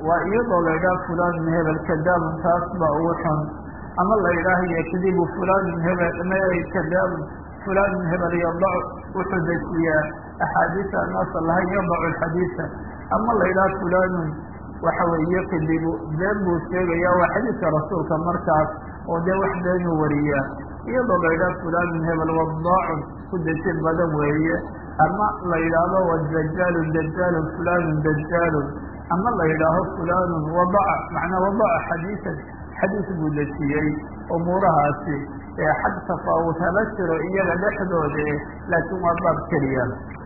waa iyadoo la yidhaha fulanun hebel kadaabun taas baa ugu xun ama la yidhaaha yakdibu fulanun hebel kadaabun fulanun hebel yadac wuxuu dejiyaa axaadiisa anaasa lahayn yadacu alxadiisa ama la yidhaha fulanun waxa weeye yakdibu been buu sheegaya waa xadiidka rasuulka markaas oo dee wax beenuu wariyaa iyadoo la yidhaha fulanun hebel wadaacun ku dejin badan weeye ama la yidhaahdo wadajaalun dajaalun fulanun dajaalun ama la yidhaaho fulanun wadaca macnaa wadaca xadiisan xadiis buu dejiyey umuurahaasi ee xag tafaawut hala jiro iyaga dhexdooda laakiin waa baab keliya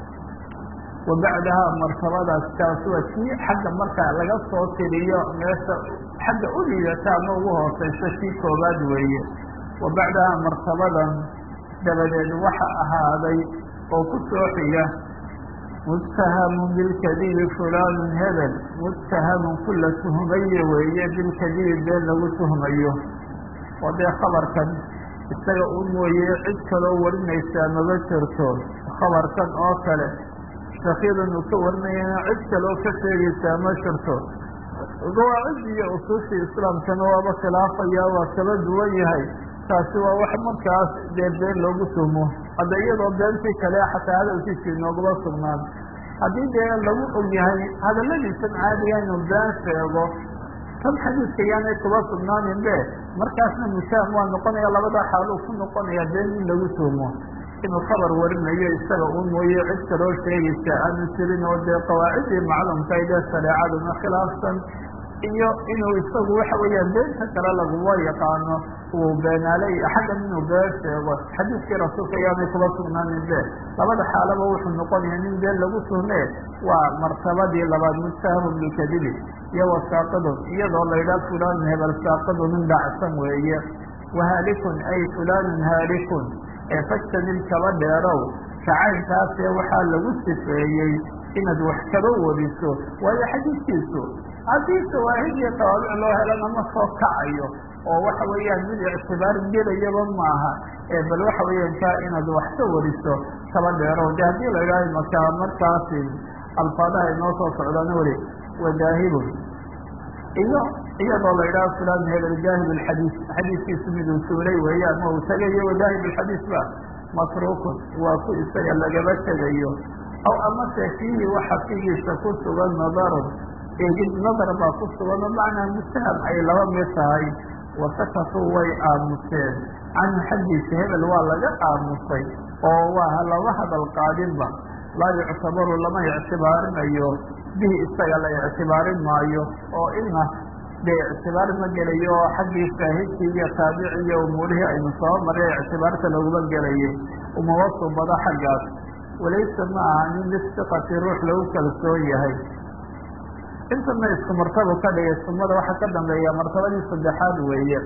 wa bacdaha martabadaas kaas waa kii xagga markaa laga soo tiriyo meesha xagga u liidata ama ugu hooseysa kii koobaad weeye wa bacdaha martabadan dabadeed waxa ahaaday oo ku soo xiga muttahamun bilkadibi fulanun hebel muttahamun kula tuhmaye weeye bilkadibi been lagu tuhmayo oo dee khabarkan isaga u mooye cid kaloo warinaysaa maba jirto khabarkan oo kale shakiidan uu ka warinayana cid kaloo ka sheegaysaa ma jirto qawaacid iyo usuushii islaamkana waaba khilaafaya waa kala duwan yahay taasi waa wax markaas dee been loogu tumo hadda iyadoo beentii kale xataa hadalkiisa inoogaba sugnaan haddii dee lagu og yahay hadaladiisan caadiga inuu been sheego tan xadiidka yaanay kuba sugnaanin be markaasna musaam waa noqonaya labada xaaluu ku noqonaya been in lagu tumo inuu khabar warinayo isaga u mooye cid kaloo sheegaysa aanu jirin oo dee qawaacidii macluumka dee shareecaduna khilaafsan iyo inuu isagu waxa weeyaan beenta kale laguma yaqaano uu beenaaley xaggan inuu been sheego xadiidkii rasuulka yaanay kuba sugnaanin be labada xaalaba wuxuu noqonaya nin been lagu tuhme waa martabadii labaad muttahamun bikadibi iyo wasaaqidun iyadoo la yidhaha fulanun hebel saaqidun nin dhacsan weeye wahaalikun ay fulanun haalikun ee fajtanib kaba dheerow kacaynkaasee waxaa lagu sifeeyey inaad wax kaba wariso waayo xadiidkiisu haddii shawaahid iyo tawaabic loo helana ma soo kacayo oo waxa weeyaan mid ictibaar gelayaba maaha ee bal waxa weeyaan kaa inaad wax ka wariso kaba dheerow de haddii la idhaha makaa markaasi alfaadaha inoo soo socdaana weli wadaahibun iyo iyadoo la idhaha fulan hebel jaahib alxadiis xadiiskiisu miduu suulay weeye ama uu tegayo wadaahib alxadiis ba masruukun waa ku isaga lagaba tegayo aw amase fiihi waxa figiisa ku sugan nadarun eegid nadar baa ku sugan oo macnaa mustaham ay laba mid tahay wasakatuu way aamuseen canhu xaggiisa hebel waa laga aamusay oo waa lama hadal qaadinba laa yuctabaru lama ictibaarinayo bihi isaga la ictibaarin maayo oo ina dee ictibaar ma gelayo oo xaggii shaahidkii iyo taabici iyo umuurihii aynu soo maray ictibaarta laguma gelayay umaba subado xaggaas walaysa ma aha nin listiqati ruux lagu kalsoon yahay intana isku martabo ka dhigay sumada waxaa ka dambeeya martabadii saddexaad weeye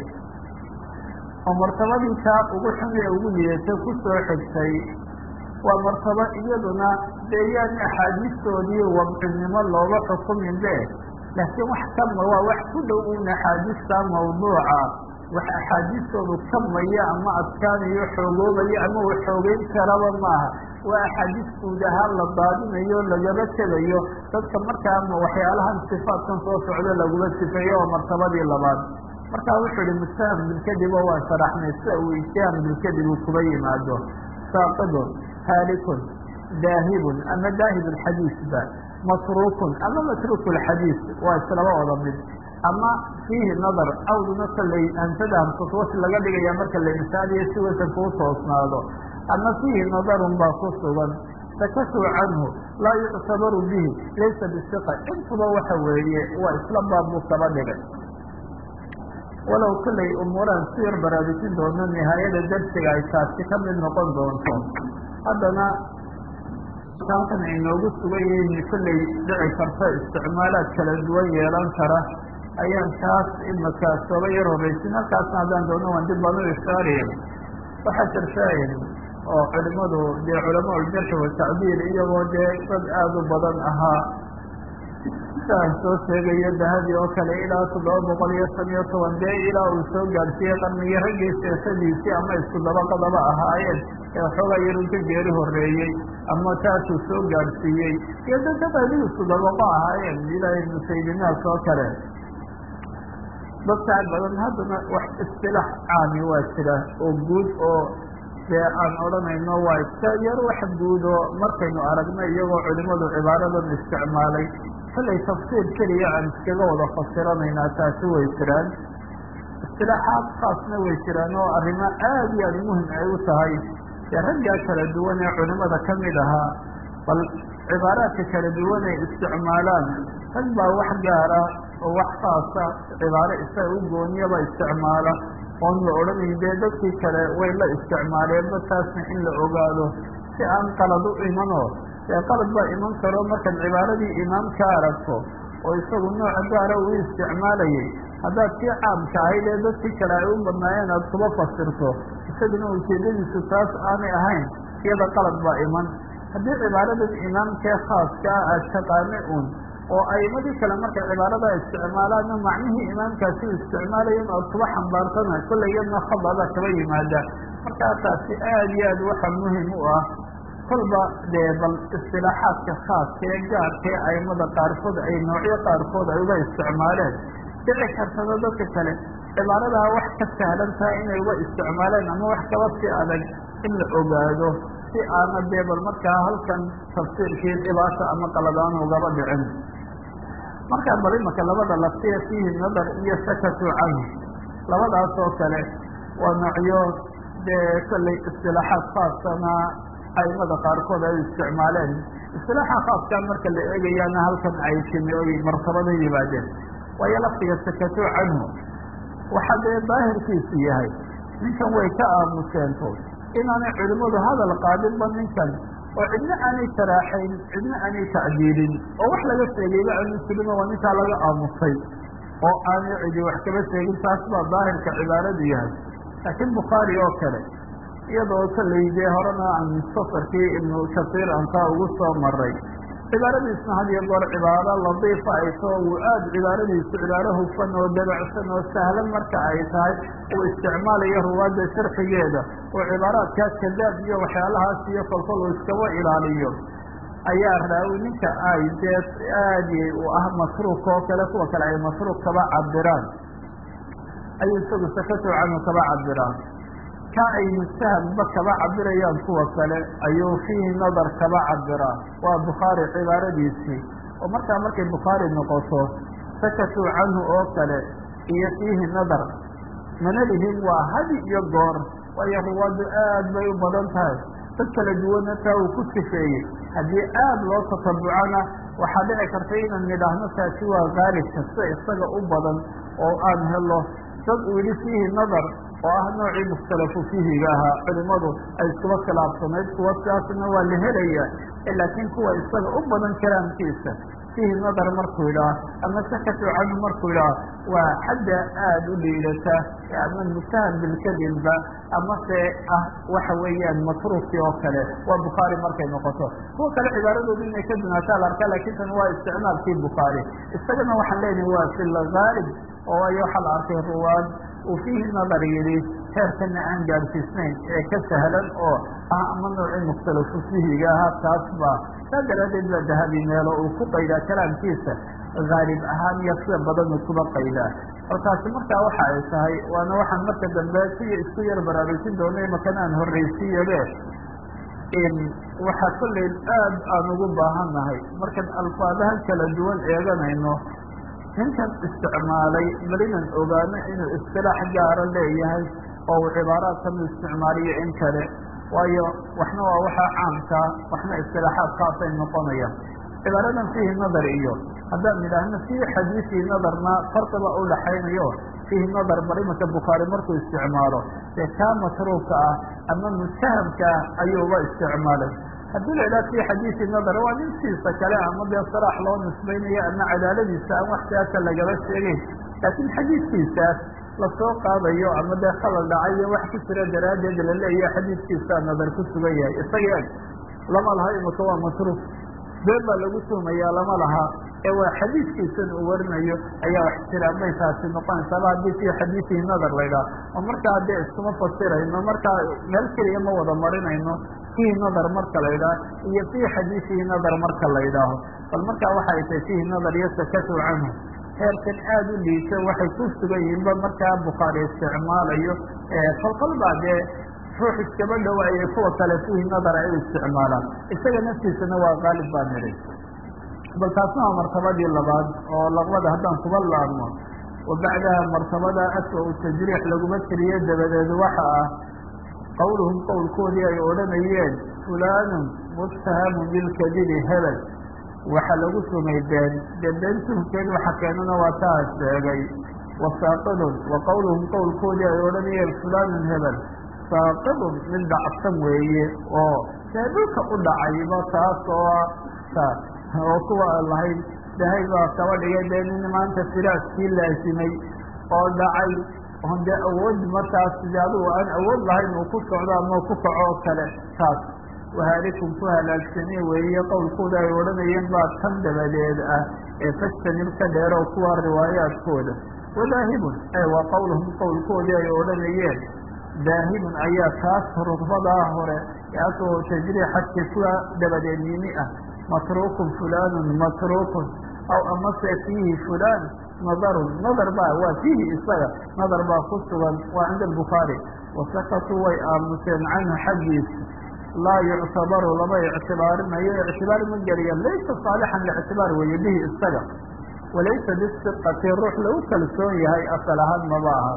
oo martabadii kaa ugu xun ee ugu lidatay ku soo xigtay waa martabo iyaduna dee yaan axaadiistoodii wadcinimo looga xukumin be laakiin wax kama waa wax ku dhow un axaadiista mawduuca wax axaadiistoodu kamaya ama adkaanayo xoogoobaya ama uu xoogeyn karaba maaha waa axaadiis guud ahaan la daadinayo lagaba tegayo dadka markaama waxyaalahan sifaadkan soo socdo laguma sifeeyo oo martabadii labaad markaa wuxuu ihi mustaham bilkadib oo waa sharaxnay sida uu ijtihaam bilkadib uu kuba yimaado saaqidun haalikun daahibun ama daahib alxadiisba masruukun ama matruuk lxadiis waa islaba wada mid ama fiihi nadar awduna kalay hamsada hamsatwas laga dhigaya marka la insaaniyo si wasanka u toosnaado ama fiihi nadarun baa ku sugan sakasuu canhu laa yuctabaru bihi laysa bisiqa intuba waxa weeye waa isla baab buu kaba dhigay walow kollay umuurahan si yar baraarujin doono nihaayada darsiga ay taasi ka mid noqon doonto haddana halkan ay noogu sugan yihiin kollay dhici karta isticmaalaad kala duwan yeelan kara ayaan taas imaka sooba yar horreysin halkaasna haddaan doono waan dib baan u ishaariyen waxaa jirta oo culimadu dee culamaa uljarxi watacdiil iyagoo dee dad aada u badan ahaa siaan soo sheegayo dahabi oo kale ilaa toddoba boqol iyo shan iyo toban dee ilaa uu soo gaadhsiiyey qarnigii raggii sheekadiisii ama isku dabaqadaba ahaayeen ee waxoogaa yaruu ka geeri horeeyey ama taasuu soo gaadhsiiyey iyo dadka qaadigiisu dabaqo ahaayeen ilaahay musaylimaas oo kale dadkaa badan haddana wax istilaax caami waa jira oo guud oo dee aan odhanayno waa iska yar wax guud oo markaynu aragno iyagoo culimadu cibaaradan isticmaalay kollay tafsiir keliya aan iskaga wada fasiranaynaa taasi way jiraan istilaaxaad khaasna way jiraan oo arrimo aada iyo aada muhim ay u tahay dee raggaa kala duwan ee culimada ka mid ahaa bal cibaaraadka kala duwan ay isticmaalaan rag baa wax gaara oo wax khaasa cibaaro isaga u gooniyaba isticmaala oon la odhanayn dee dadkii kale way la isticmaaleenba taasna in la ogaado si aan qalad u imanoo dee qalad baa iman karo markaad cibaaradii imaam ka aragto oo isagu nooca gaara uu isticmaalayay haddaad kii caamka ahayd ee dadkii kale ay u badnaayeen aada kuba fasirto isaguna ujeedadiisu taas aanay ahayn iyada qalad baa iman haddii cibaaradan imaamkee khaaska ah aad taqaana un oo aimadii kale markay cibaarada isticmaalaanna macnihii imaamkaasi u isticmaalayan oad kuba xambaartana kollay iyadna khadaba kaba yimaada markaa taasi aada iyo aad waxa muhim u ah kolba dee bal istilaaxaadka khaaska ee gaarka ee aimada qaarkood ay noocyo qaarkood ay uga isticmaaleen dhici kartada dadka kale cibaaradaa wax ka sahlan tahay inay uga isticmaaleen ama wax kaba si adag in la ogaado si aana dee bal markaa halkan tafsiirkii dhibaata ama qaladaan ugaba dhicin markaa bal imaka labada laftiya fiihi nadar iyo sakatu canhu labadaas oo kale waa noocyo dee kollay istilaaxaad khaasana aimada qaarkood ay isticmaaleen istilaaxa khaaskaa marka la eegayaana halkan ay timi oy martabada yimaadeen waayo laftiga sakatu canhu waxaa dee daahirkiisu yahay ninkan way ka aamuseento inaanay culimmadu hadal qaadinba ninkan oo cidna aanay sharaaxayn cidna aanay tacdiilin oo wax laga sheegayba aanu jirin waa ninkaa laga aamusay oo aanay cidi wax kaba sheegin taas baa daahirka cibaaradu yahay laakiin bukhaari oo kale iyadoo kollay dee horena aan safarkii ibnu kasiir ankaa ugu soo maray cibaaradiisna had iyo goor cibaaro ladiifa ay too uu aada cibaaradiisu cibaaro hufan oo dabacsan oo sahlan marka ay tahay uu isticmaalayo ruwaadda sharxigeeda oo cibaaraadkaas kadaab iyo waxyaalahaas iyo kolkol uu iskaba ilaaliyo ayaa raawi ninka ay dee aadi u ah masruuq oo kale kuwa kale ay masruuq kaba cabiraan ayuu isagu sakatu canhu kaba cabiraan ka ay mustahamba kaba cabirayaan kuwa kale ayuu fiihi nadar kaba cabiraan waa bukhaari cibaaradiisii oo markaa markay bukhaari noqoto sakatuu canhu oo kale iyo fiihi nadar mana lihin waa hadi iyo goor waayo ruwaaddu aad bay u badan tahay dad kala duwanna taa uu ku sifeeyey haddii aada loo tatabucana waxaa dhici karta inaan nidhaahno taasi waa haalibka sida isaga u badan oo aan helo dad uu yihi fiihi nadar oo ah noocii mukhtalafu fiihiga ahaa culimadu ay iskuba khilaafsanayd kuwa sidaasna waa la helaya laakiin kuwa isaga u badan kalaamkiisa fiihi nadar markuu yidhaah ama sakatu canhu markuu yidhaah waa xadda aada u liidata ama mutaham bilkadibba ama se ah waxa weeyaan matruukii oo kale waa bukhaari markay noqoto kuwa kale cibaaradoodu inay ka dunaataa la arkaa lakin tan waa isticmaalkii bukhaari isagana waxaan leenahay waa fi lgaalib oo ay waxaa la arkay ruwaad uu fiihi nadar yidhi heerkana aan gaadhsiisnayn ee ka sahlan oo ah ama noocii mukhtalafu fihiga ahaa taas baa saa daraadeed baa dahabi meelo uu ku qaydaa kalaamkiisa haalib ahaan iyo sida badan uu kuba qaydaa halkaasi markaa waxa ay tahay waana waxaan marka dambe siya isku yar baraarugsin doonay makana aan horraysiiyabe waxaa kollay aad aan ugu baahannahay markaan alfaadahan kala duwan eeganayno ninkan isticmaalay balinan ogaano inuu istilaax gaara leeyahay oo uu cibaaraadkan u isticmaaliyo in kale waayo waxna waa waxaa caamkaa waxna istilaaxaad khaasay noqonayaan cibaaradan fiihi nadar iyo haddaan idhaahno fii xadiisii nadarna farqiba u dhaxaynayo fiihi nadar bar imanka bukhaari markuu isticmaalo dee kaa matruuka ah ama mutahamka ah ayuuba isticmaalay haddii la idhaha fii xadiisi nadar waa nintiisa kale ama dee saraax loo nisbaynayo ama cadaaladiisa aan wax siyaasa lagaba sheegeyn laakiin xadiidkiisaas lasoo qaadayo ama dee khalal dhacay iyo wax ku jira daraaddeed la leeyahay xadiidkiisaa nadar ku sugan yahay isaga eg lama laha imika waa matruuf been baa lagu tuumayaa lama laha ee waa xadiidkiisan uu warinayo ayaa wax jiraan bay taasi noqonaysaaba haddii fii xadiidihi nadar laydhaha oo markaa dee iskuma fasirayno markaa meel keliya ma wada marinayno fiihi nadar marka la ydhaah iyo fii xadiidihi nadar marka la ydhaaho bal markaa waxay tahay fiihi nadar iyo sakatu canhu heerkan aada u liito waxay ku sugan yihiinba markaa bukhaari isticmaalayo kolkol baa dee ruux iskaba dhawaayay kuwa kale fiihi nadar ay u isticmaalaan isaga naftiisana waa qaalib baa nidhi bal taasna waa martabadii labaad oo laqbada haddaan kuba laabno wa bacdaha martabada aswa u tajriix laguma tiriye dabadeed waxa ah qowluhum qowlkoodii ay odhanayeen fulaanun muttahamun bilkadibi hebel waxa lagu sumay been dee been tuhkeed waxa keenana waa taa sheegay wa saaqidun wa qowluhum qowlkoodii ay odhanayeen fulaanun hebel saaqidun mid dhacsan weeye oo dee dhulka u dhacayba taas oo taas oo kuwa lahayd dahay baa kaba dhigay dee nin maanta firaaskii laasimay oo dhacay on dee awood markaas de adigu aan awood lahayn uu ku socdo ama ku kaco oo kale taas wahaalikum ku halaagsamee weeye qowlkooda ay odhanayeen baa tan dabadeed ah ee fajtanib ka dheerow kuwa riwaayaadkooda wadaahibun ee waa qowluhum qowlkoodii ay odhanayeen daahibun ayaa taas rudbadaa hore ee asoo tajriixadka kuwa dabadeed yimi ah matruukun fulaanun matruukun aw amase fiihi fulaan nadarun nadar baa waa fiihi isaga nadar baa ku sugan waa cinda albukhaari wasakatuu way aamuseen canhu xaggiisa laa yuctabaru lama ictibaarinayo ictibaar ma geliya laysa saalixan lictibaar weeye bihi isaga walaysa bisiqati ruux lagu kalsoon yahay asal ahaan maba aha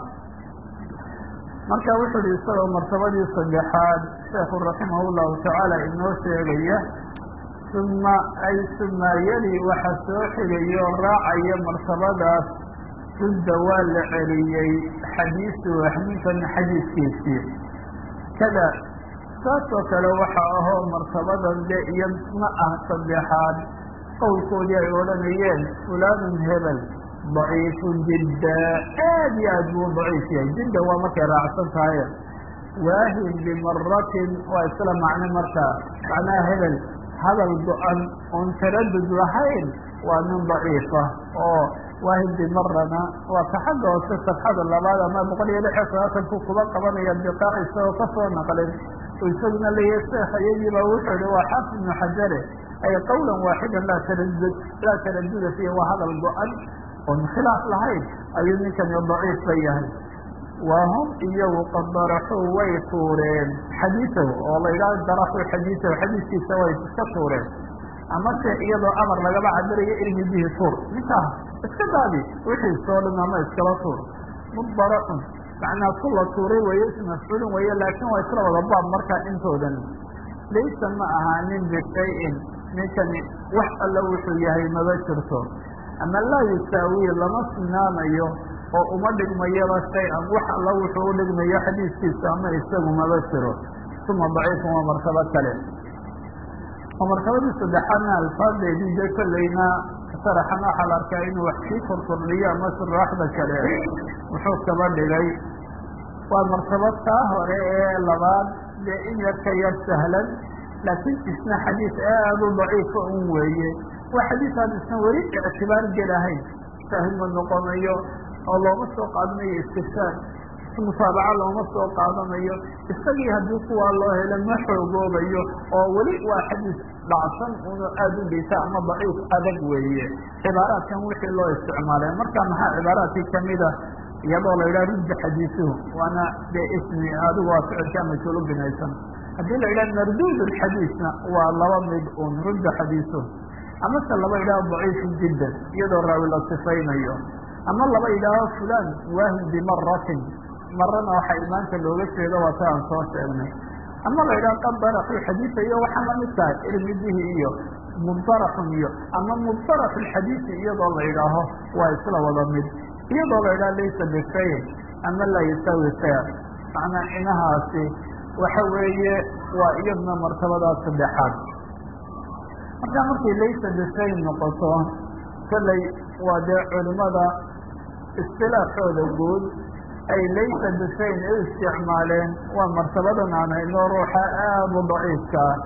marka wuxuu ihi isagoo martabadii saddexaad sheekhu raximah llahu tacaala inoo sheegaya uma ay suma yali waxa soo xigayo raacaya martabadaas rudda waa la celiyey xadiisu ninkan xadiiskiisii kada saasoo kale waxa ahoo martabadan de iyo ma ah saddexaad qowlkoodii ay odhanayeen fulaanun hebel daciifun jidda aad iyo aad buu daciif yahay jidda waa markay raacsan tahaye waahin bimaratin waa isla macno markaa macnaha hebel hadal go-an oon taradud lahayn waa nin daciifa oo waahin bimarana waa ka xagga hoose safxada labaad ama boqol iyo lix iyo sagaatanku kuba qabanaya biqaac isagoo kasoo naqlin isaguna leeyahay sheekh iyagiiba wuxuu ihi waa xaafid ibnu xajare ay qawlan waaxidan laa taradud laa taraduda fiihi waa hadal go-an oon khilaaf lahayn ayuu ninkani daciif ba yahay waa hum iyagu qad daraxuu way tuureen xadiisahu oo la yidhahdo daraxuu xadiisahu xadiiskiisa way iska tuureen amase iyadoo amar lagaba cabirayo ilmi bihi tuur ninkaa iska daadi wixii soo dhan ama iskala tuur mudaraxun macnaa ku la tuuray weeye ismafcuulin weeye laakiin waa isla wada baab markaa intoodan laysa ma ahaanin bishayin ninkani wax alla wuxuu yahay maba jirto ama laa yusaawi lama sinaanayo oo uma dhigmayaba shay-an wax alla wuxuu u dhigmayo xadiiskiisa ama isagu maba jiro uma daciifun waa martabo kale oo martabadii saddexaadna alfaadeedii de kollayna sharaxan waxaa la arkaa inuu wax sii korkordhiyo ama suraaxda kale wuxuu kaba dhigay waa martabad taa hore ee labaad dee in yar ka yar sahlan laakiin isna xadiis aada u daciifa un weeye waa xadiis aan isna weli ictibaar gelahayn shaahid ma noqonayo oo looma soo qaadanayo istifsaad mutaabaca looma soo qaadanayo isagii haddii kuwaa loo helo ma xoogoobayo oo weli waa xadiis dhacsan una aada u liita ama daciif adag weeye cibaaraadkan wixii loo isticmaalay marka maxaa cibaaraadkii kamida iyadoo la yidhaha rudda xadiisuhu waana dee ismi adigu waa ficilkaa majhuul u binaysan haddii la yidhaha marduud xadiisna waa laba mid un rudda xadiisuhu amase laba yidhaho daciifun jiddan iyadoo raawi la sifaynayo ama laba yidhaaho fulan waahin bimaratin marana waxaa imaanka looga jeedo waa ta aan soo sheegnay ama la yidhaho qad daraxu xadiisa iyo waxaa lamid tahay irmidihi iyo mubdaraxun iyo ama mubdaraxu lxadiisi iyadoo la yidhaaho waa isla wada mid iyadoo la yidhaho laysa bishayin ama laa yusaawi shaya macnaa inahaasi waxa weeye waa iyadna martabadaas saddexaad markaa markay laysa bishayin noqoto kolley waa dee culimada istilaaxooda guud ay laysa bishayin u isticmaaleen waa martabadan aan hayno ruuxa aada u daciifkaa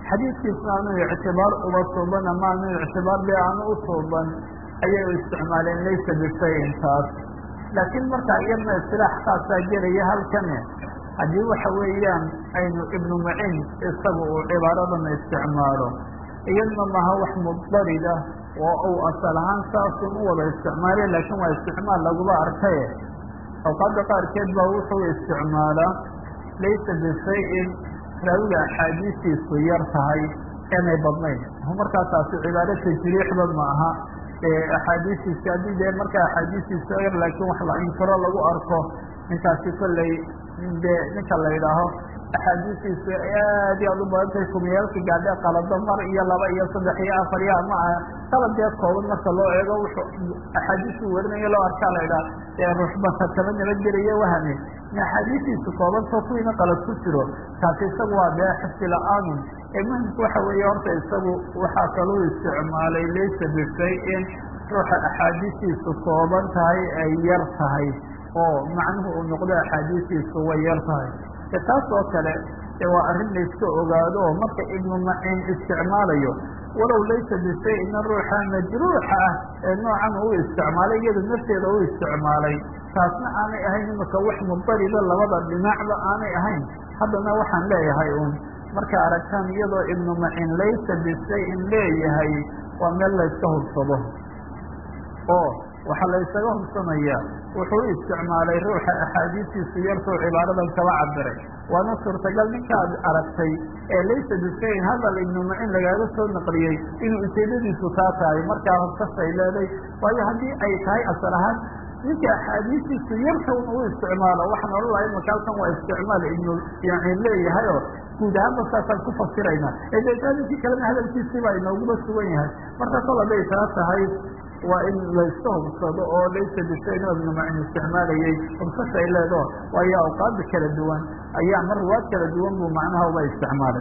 xadiidkiisna aanu ictibaar uba tuuban ama aanu ictibaar be aanu u tuuban ayay u isticmaaleen laysa bishayin taas laakiin markaa iyadna istilaax khaasaa gelaya halkane haddii waxa weeyaan aynu ibnu macin isagu uu cibaaradan isticmaalo iyadna maha wax muddarida oo uu asal ahaan saasun u wada isticmaale laakiin waa isticmaal laguba arkaye awqaadda qaarkeed baa wuxuu isticmaalaa laysa bishayin raawiga axaadiistiisu yar tahay inay badnayn markaa taasi cibaaro tajriixba ma aha axaadiistiisa haddii dee markaa axaadiistiisa yar laakiin wax la inkiro lagu arko ninkaasi kolley dee ninka la yidhaaho axaadiistiisu aad iyo aad u badantahay kumiyaalka gaadhe qalado mar iyo laba iyo saddex iyo afar iyo ama qaladee kooban marka loo eego wuxuu axaadiistu warinayo loo arkaa la yidhaha ee ruuxbata kama nabadgelayo wahame in axaadiistiisu koobanto kuwiina qalad ku jiro taasi isagu waa dee xifdi la-aanun ee muhimku waxa weeye horta isagu waxaa kaluu isticmaalay laysa bishayin ruuxa axaadiistiisu kooban tahay ay yar tahay oo macnuhu uu noqdo axaadiistiisu way yar tahay e taas oo kale e waa arrin layska ogaado oo marka ibnu macin isticmaalayo walow laysa bishayina ruuxa majruuxa ah ee noocan uu isticmaalay iyada nafteeda u isticmaalay taasna aanay ahayn imika wax mudariba labada dhinacba aanay ahayn haddana waxaan leeyahay un marka aragtaan iyadoo ibnu macin laysa bishayin leeyahay waa meel layska hubsado oo waxaa laysaga hubsanayaa wuxuu u isticmaalay ruuxa axaadiistiisu yartuu cibaaradan kaba cabiray waana suurtagal ninkaad aragtay ee laysa bishayin hadal ibnu macin lagaaga soo naqliyey inuu ujeedadiisu taa tahay markaa hubsashay leeday waayo haddii ay tahay asal ahaan ninka axaadiistiisu yarta un u isticmaalo waxaan odhan lahay imaka halkan waa isticmaal ibnu yani leeyahay oo guud ahaan markaasaan ku fasirayna ee deetaaninkii kalena hadalkiisii baa inooguba sugan yahay marka kol haday taa tahay waa in layska hubsado oo laysa bishayin oo ibnu macin isticmaalayay hubsasha ay leedo waayo awqaada kala duwan ayaa mar ruwaad kala duwan buu macnaha uba isticmaalay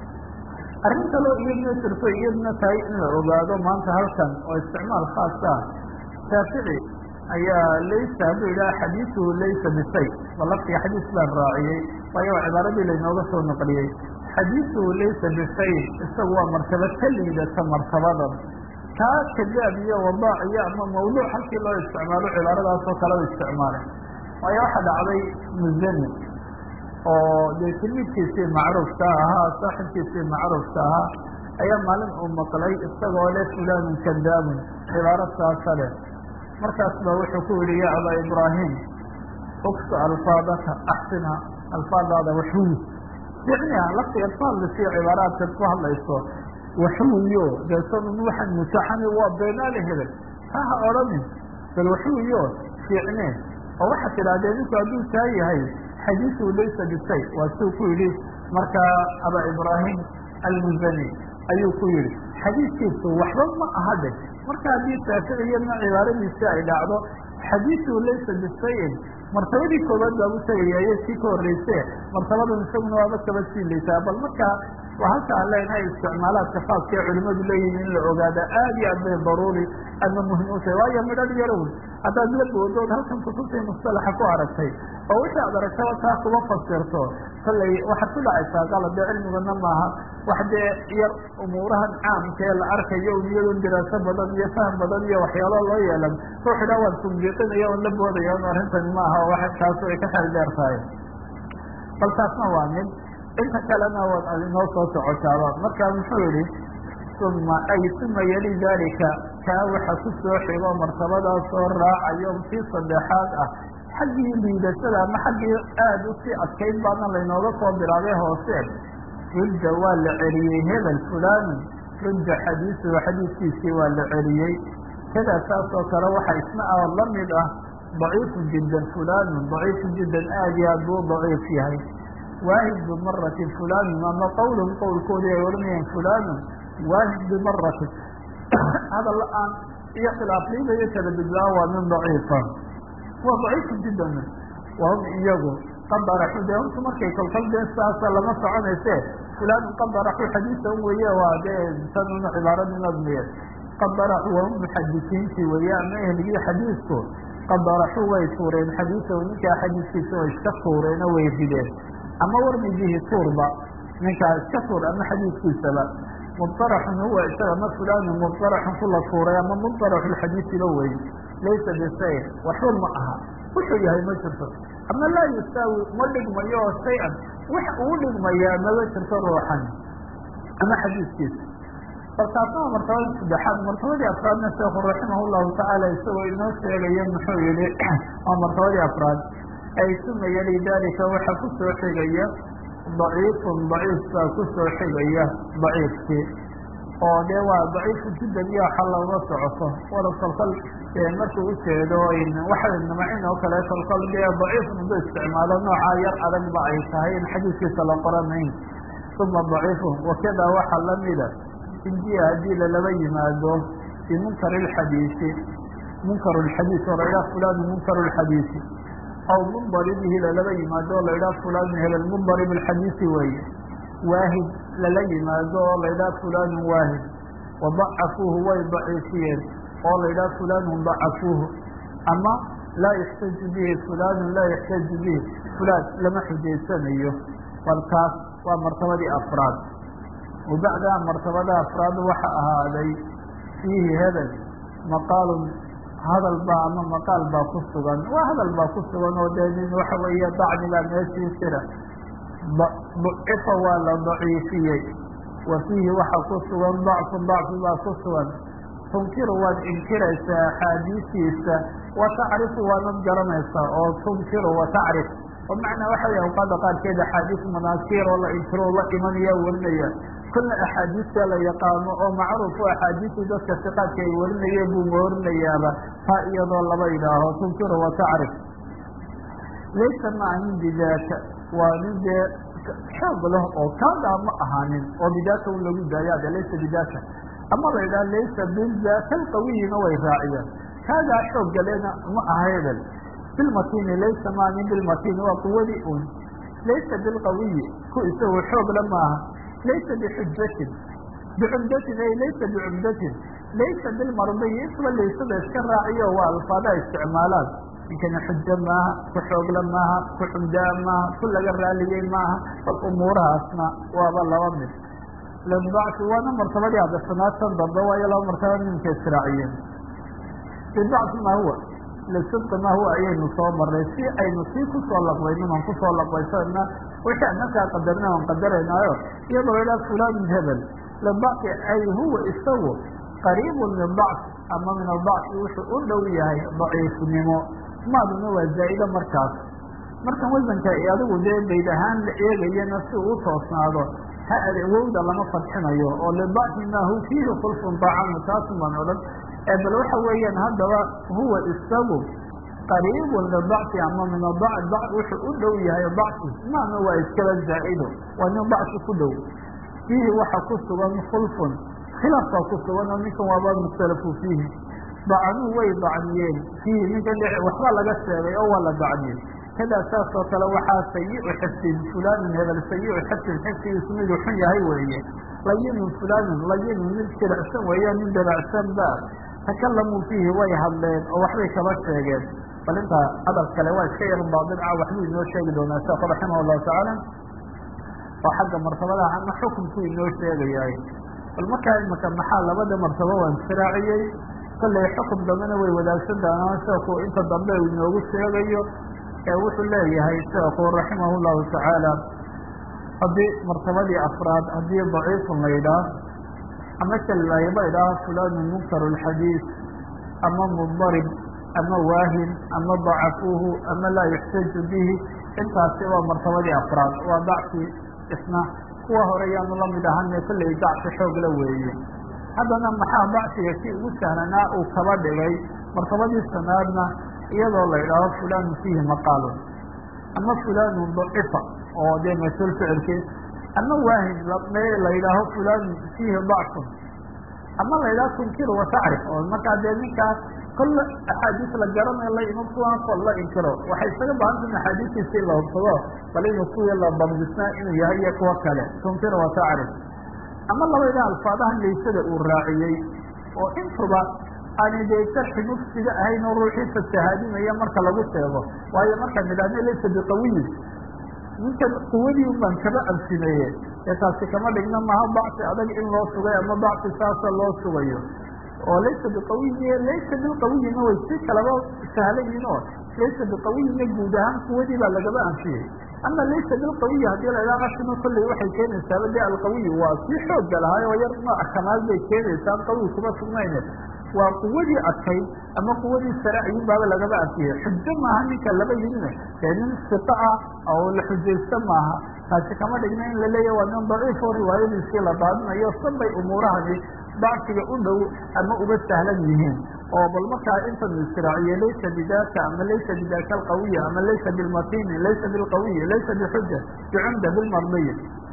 arrin kaloo iyadna jirto iyadna tahay in la ogaado maanta halkan oo isticmaal khaas ah shaafici ayaa laysa hadduu yidhaha xadiisuhu laysa bishay balaftiga xadiis baan raaciyey waayo waa cibaaradii laynooga soo naqliyey xadiisuhu laysa bishayin isagu waa martaba ka liidata martabadan kaa kadaab iyo wadaac iyo ama mawduuc halkii loo isticmaalo cibaaradaasoo kale u isticmaalay waayo waxaa dhacday muzani oo dee tilmiidkiisii macruufka ahaa saaxibkiisii macruufka ahaa ayaa maalin uu maqlay isagoo le fulanun kadaabun cibaaro saasa leh markaas ba wuxuu ku yihi ya abaa ibraahim uksa alfaadaka axsina alfaadaada waxuwi ficniha lafti alfaadlasiyo cibaaraadkaad ku hadlayso waxuwiyo deesanun waxaan mutaxani waa beenaale hebel ha ha odhanin bal waxuwiyo fiicnee oo waxaad tidhahdee ninku hadduu taa yahay xadiisuhu laysa bishay waa suu ku yidhi markaa abaa ibraahim almuzani ayuu ku yihi xadiiskiisu waxba ma aha de marka haddii shaaficiyadna cibaaradiisi ay dhacdo xadiisuhu laysa bishayin martabadii koobaad baa u tegaya iyo sii ka horreyse martabadan isaguna waaba kaba sii laysaa bal markaa waa halka aan leenahay isticmaalaadka khaaska ee culimadu leeyihin in la ogaada aad iyo aad bay daruuri ama muhim u tahay waayo midhadh yarown haddaad la boodood halkan kutubtii mustalaxa ku aragtay oo wixii aad aragtaba taa kuba fasirto kollay waxaad ku dhacaysaa qalad dee cilmigana maaha wax dee yar umuurahan caamka ee la arkayo iyadoon diraaso badan iyo faham badan iyo waxyaalo loo yeelan ruux idhaa waan tunbiiqinaya on la boodaya on arrintan maaha oo wa taasu ay ka xel dheer tahay bal taasna waa mid inta kalena waad adinoo soo socotaaba marka muxuu yihi uma ay uma yali dalika kaa waxa ku soo xigo martabadaas soo raacayo kii saddexaad ah xaggii liidashada ama xaggii aada usii adkayd baana laynooga soo bilaabay hoose rudda waa la celiyey hebel fulani rudda xadiisuhu xadiiskiisii waa la celiyey kadaa saas oo kale waxa isna a la mid ah daciifu jiddan fulanun daciifu jiddan aad iyo aad buu daciif yahay waahid bimaratin fulanun ama qowlun qowlkoodii ay odhanayeen fulanun waahid bimaratin hadal aan iyo khilaafnida iyo kala bidlaa waa min daciifa waa daciifu jiddan wahum iyagu qad daraxu dee horta markay kolkol dee saasa lama soconayse fulanun qad daraxu xadiisa un weeye waa dee tanuna cibaaradii nadmiye qad daraxu wahum muxadisiintii weeye ama ehligii xadiisku qad daraxu way tuureen xadiisahu ninkaa xadiiskiisa way iska tuureeno way rideen ama warmi bihi tuurba ninkaa iska tuur ama xadiidkiisaba mubtaraxun huwa isaga ma fulanu mubtaraxun kula tuuray ama mubtaraxu lxadiisiba wey laysa bisayr waxba ma aha wuxuu yahay ma jirto ama laa yusaawi ma dhigmayo oo shay-an wax uu dhigmayaa maba jirto ruuxan ama xadiidkiisa balkaasna waa martabada saddexaad martabadii afraadna sheekhu raximah llahu tacaala isagoo inoo sheegaya muxuu yihi waa martabadii afraad ay sumaya lidalika waxa kusoo xigaya daciifun daciif baa kusoo xigaya daciifkii oo dee waa daciifu jiddan iyo waxa looga socoto wala kolkol markuu ujeedo waxa namacin oo kale kolkol dee daciifun udu isticmaalo noocaa yar adagba ay tahay in xadiiskiisa la qoranayn uma daciifun wakada waxaa lamida injiya haddii lalaba yimaado bimunkar اlxadiisi munkar اlxadiis oo la idhaha fulani munkar اlxadiisi aw mundaribihi lalaba yimaado oo la idhaha fulani hebel mundarib اlxadiisi weeye waahid lala yimaado oo la idhaha fulani waahid wadacafuuhu way daciifiyeen oo la idhaha fulanun dacafuuhu ama laa yaxtaju bihi fulanun laa yaxtaju bihi fulaan lama xujaysanayo balkaas waa martabadii afraad wabacdaha martabada afraad waxa ahaaday fiihi hebel maqaalun hadal baa ama maqaal baa ku sugan waa hadal baa ku sugan oo dee nin waxa weeye dacnigaa meeshii jira ducifa waa la daciifiyey wa fiihi waxa ku sugan dacfun dacfi baa ku sugan tunkiru waad inkiraysaa axaadiisiisa wa tacrifu waanad garanaysaa oo tunkiru wa tacrif oo macnaa waxa wey awqaada qaarkeed axaadiis manaakiir oo la inkiro la imanaya warinaya kolla axaadiista la yaqaano oo macruuf o axaadiistii dadka siqaadka ay warinayeen buu moorinayaaba taa iyadoo laba yidhaaho tunkiru wa tacrif laysa ma anin bidaaka waa nin dee xoog leh oo kaadaa ma ahaanin oo bidaaka un lagu daayaade laysa bidaaka ama la yidhaha laysa bidaaka alqawiyina way raaciyeen kaadaa xooggalena ma aha hebel bilmatini laysa ma anin bilmatini waa quwadii un laysa bilqawiyi ku isagu xoogla maaha laysa bixujatin bicumdatin ay laysa bicumdatin laysa bilmardiyi isba laysada iska raaciyo waa alfaadaha isticmaalaan ninkana xujo maaha ku xoogla maaha ku xumdaa maaha ku laga raaliyey maaha bal umuurahaasna waaba laba mid lidacfi waana martabadii adasanaad tan dambe waayo laba martaba ninka israaciyeen lidacfi ma huwa lisidqi ma huwa ayaynu soo maray si aynu sii kusoo laqbaynin aan kusoo laqbaysana wixii aan markaa qadarna aan qadaraynaayo iyadoo la idhaha fulanun hebel lidacfi ay huwa isagu qariibun min dacfi ama min adacfi wuxuu u dhow yahay daciifnimo maaduna waa zaa'ida markaas markan wasanka adigu dee bayd ahaan la eegayana si uu toosnaado ha adewowda lama fadxinayo oo lidacfi ma hu fiihi kulfun dacamu taasun baan odhan bal waxa weeyaan haddaba huwa isagu qariibun lidacfi ama min adacf wuxuu u dhow yahay dacfi maana waa iskaba zaa'ido waa nin dacfi ku dhow fiihi waxa ku sugan khulfun khilaaf baa ku sugan oo ninkan waaba mukhtalafu fiihi dacnuu way dacniyeen fiihi ninkan waxba laga sheegay oo waa la dacniyey kadaa saas oo kale waxaa sayiu xifdin fulanun hebel sayiu xifdin xifdigiisu miduu xun yahay weeye layinun fulanun layinun mid diracsan weeya nin diracsan ba takalamuu fiihi way hadleen oo waxbay kaba sheegeen bal intaa hadal kale waa iska yar baadilca waxbuu inoo sheegi doonaa sheekhu raximah llahu tacaala oo xagga martabadaha ama xukumkuu inoo sheegayahay bal markaa imaka maxaa labada martabo waan siraaciyey kollay xukum dambena way wadaagsan doonaan sheekhu inta dambe uu inoogu sheegayo ee wuxuu leeyahay sheekhu raximah llahu tacaala haddii martabadii afraad haddii daciifun la yidhaah ama kallayba idhaaha fulanun munkar اlxadiis ama muddarib ama waahin ama dacafuuhu ama laa yuxtaju bihi intaasi waa martabadii afraad waa dacfi isna kuwa hore yaanu lamid ahane kollay dacfi xoog la weeye haddana maxaa dacfiga si ugu sahlanaa uu kaba dhigay martabadii sanaadna iyadoo la idhaaho fulanun fiihi maqaalun ama fulanun dacifa oo dee mas-uul ficilkii ama waahin la yidhaaho fulanun fiihi dacfun ama la yidhaho tunkiru wa tacrif oo markaa dee ninkaas kolla axaadiis la garanayo la iman kuwaan kol la inkiro waxay isaga baahanta in axaadiistiisii la hubsado bal inuu kuwii la dabdisnaa inuu yahay iyo kuwo kale tunkiru wa tacrif ama labayda alfaadahan laysada uu raaciyey oo intuba aanay dee sharxi mufsida ahayn oo ruuxii fasahaadinaya marka lagu sheego waayo markaan idhahno laysa biqawiyin ninkan quwadii un baan kaba absimeeye ee taasi kama dhigna maha dacfi adag in loo sugay ama dacfi saasa loo sugayo oo laysa biqawiyin laysa bilqawiyina way si kalaba sahlayin oo laysa biqawiyina guud ahaan kuwadii baa lagaba anfiyey ama laysa bilqawiyi haddii la idhaha ashima kolley waxay keenaysaaba de alqawiyi waa sii xooga lahaay oo yar nooc kamaal bay keenaysaa qawi kuma sugnayne waa quwadii adkayd ama quwadii sare ayun baaba lagaba anfiyey xujo maaha ninka laba yimine dee nin siqa ah oo la xujaysta maaha taasi kama dhigna in la leeyahy waa nin daciif oo riwaayadiisii la daadinayo sanbay umuurahani dacfiga u dhow ama uga sahlan yihiin oo bal markaa intan israaciye laysa bidaka ama laysa bidaka alqawiya ama laysa bilmatini laysa bilqawiyi laysa bixuja bicumda bilmardiyi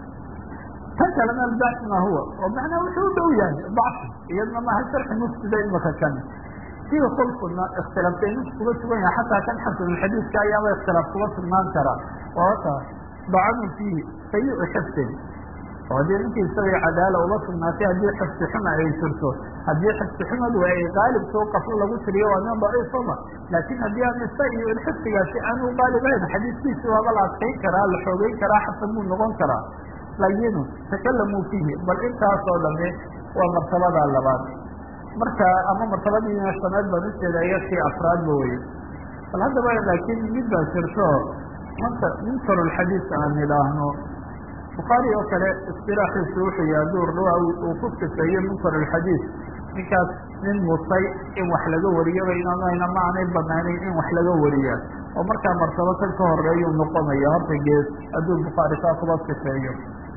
tan kalena albacsi ma huwa oo macnaa wuxuu u dhow yahay dacfi iyadna maaha sharxi mufsida imaka kan sida kolkuna ikhtilaafta ninku kuga sugan yahay xataa kan xasanulxadiidka ayaaba ikhtilaaf kuga sugnaan karaa oota dacanu fiihi sayi-u xifdin oo haddii ninkii isagay cadaala uma sugnaatay haddii xifdi xuma ay jirto haddii xifdi xumadu ay qaalibka u qaflo lagu tiriyo waa nin daciifama laakiin haddii aan isa iyo in xifdigaasi aanu qaalibayn xadiiskiisi waaba la adkayn karaa la xoogeyn karaa xasan buu noqon karaa layinu takalamuu fiihi bal intaasoo dhame waa martabada labaad marka ama martabadiina shanaad baan ujeeda iyakii afraadba weye bal haddaba laakiin mid baa jirto manta munkarulxadiis aan idhaahno bukhaari oo kale istilaaxiisu wuxuu yahay hadduu rawaa uu ku sifeeyo munkarulxadiis ninkaas nin musay in wax laga wariyaba inaanayna ma aanay banaaneyn in wax laga wariyaa oo markaa martabo kan ka horeeyuu noqonaya horta gees hadduu bukhaari kaa kuba sifeeyo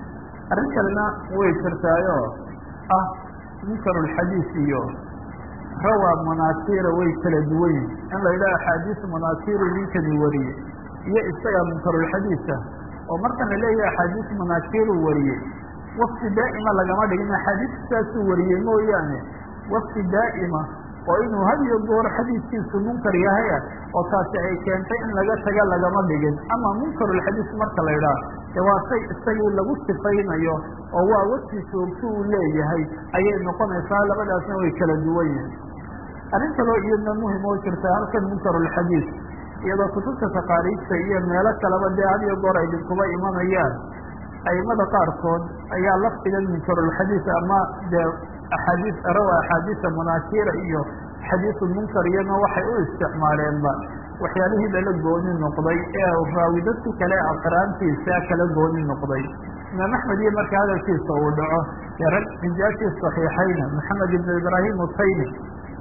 arrin kalena way jirtaayo ah munkarulxadiis iyo rawaa manaasiira way kala duwan yihin in la yidhaha axaadiis manaasiiru ninkani wariye iyo isaga munkarulxadiisa oo markan la leeyahay axaadiis manaasiiru wariyey wafti daa'ima lagama dhigin axaadiis saasuu wariyey mooyaane wafti daa'ima oo inuu had iyo goor xadiiskiisu munkar yahaya oo taasi ay keentay in laga taga lagama dhigin ama munkarulxadiis marka la idhaha de waa shay isagii lagu sifaynayo oo waa wafti joogto uu leeyahay ayay noqonaysaa labadaasna way kala duwan yihin arrin kaloo iyadna muhim oo jirta halkan munkarulxadiis iyadoo kutubta taqaariijta iyo meelo kaleba dee had iyo goor ay idinkuba imanayaan aimada qaarkood ayaa lafdigan munkarulxadiis ama dee axaadiis rawa axaadiisa munaasira iyo xadiisu munkar iyana waxay u isticmaaleenba waxyaalihii lala gooni noqday ee raawi dadki kale aqraantiisa kala gooni noqday imaam axmed iyo marka hadalkiisa uu dhaco dee rag rijaashii saxiixayna maxamed ibn ibraahim utaymi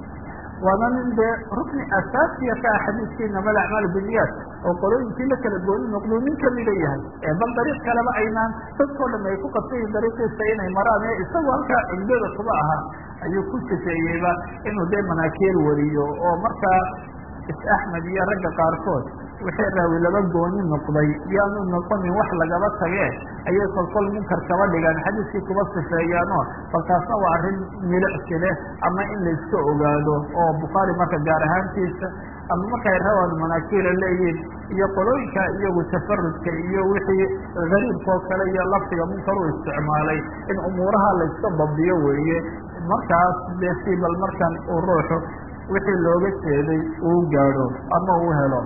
waana nin dee rukni asaasiya ka ah xadiiskiina mal acmaal biniyat oo qolooyinkii la kala gooni noqduu nin kamida yahay ee bal dariiq kaleba aynaan dadkao dhan ay ku qabsayiin dariiqiisa inay maraan ee isagu halkaa cumdada kuba ahaa ayuu ku sifeeyeyba inuu dee manaakiir wariyo oo markaa is axmed iyo ragga qaarkood wixii raawi laba gooni noqday yaanu noqonin wax lagaba tagee ayay kolkol munkar kaba dhigaan xadiiskii kuba sifeeyaano bal taasna waa arrin milicsi leh ama in layska ogaado oo bukhaari marka gaar ahaantiisa ama markay rawaan manaakiira leeyihin iyo qolooyinka iyagu tafarudka iyo wixii gariibkoo kale iyo laftiga munkar u isticmaalay in umuuraha layska dabdiyo weeye markaas dee si bal markan uu ruuxu wixii looga jeeday uu gaadho ama uu helo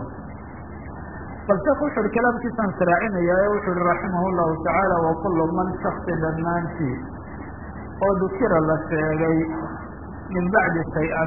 bal sheekh wuxu uhi kalaamkiisaan siraacinaya ee wuxu uhi raximah llahu tacaala wakulu man shaksi dhammaantii oo dukira la sheegay min bacdi shay-an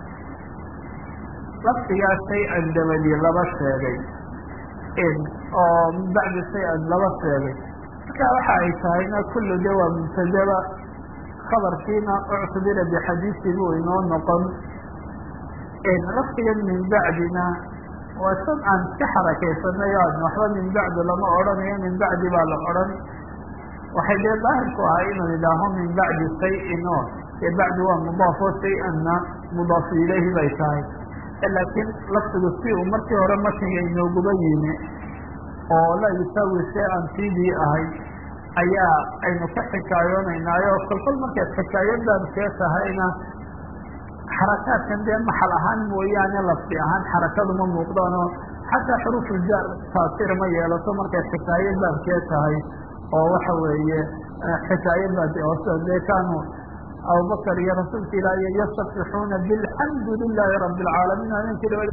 lafdigaa shay-an dabadii laba sheegay oo min bacdi shay-an laba sheegay marka waxa ay tahayna kullu de waa mubtadaba khabarkiina uctubira bixadiisi buu inoo noqon lafdigan min bacdina waa sad aan iska xarakaysanay o waxba min bacdi lama odhanayo min bacdi baa la odhan waxay dee daahirku ahay inuu idhaaho min bacdi shay-in o dee bacdi waa mudaafo shay-anna mudaafu ilayhi bay tahay laakiin lafdigu si uu markii hore matniga inooguba yimi oo la yusaawi shay-an sidii ahay ayaa aynu ka xikaayoonaynaayo kolkol markaad xikaayadan see tahayna xarakaadkan dee maxal ahaan mooyaane lafdi ahaan xarakadu ma muuqdaanoo xataa xuruufuljaar taasir ma yeelato markay xikaayo baabkee tahay oo waxa weeye xikaayo baad oo dee kaanu abubakar iyo rasuulka ilaahiy yastafixuuna bilxamdu lilaahi rabi alcaalamiin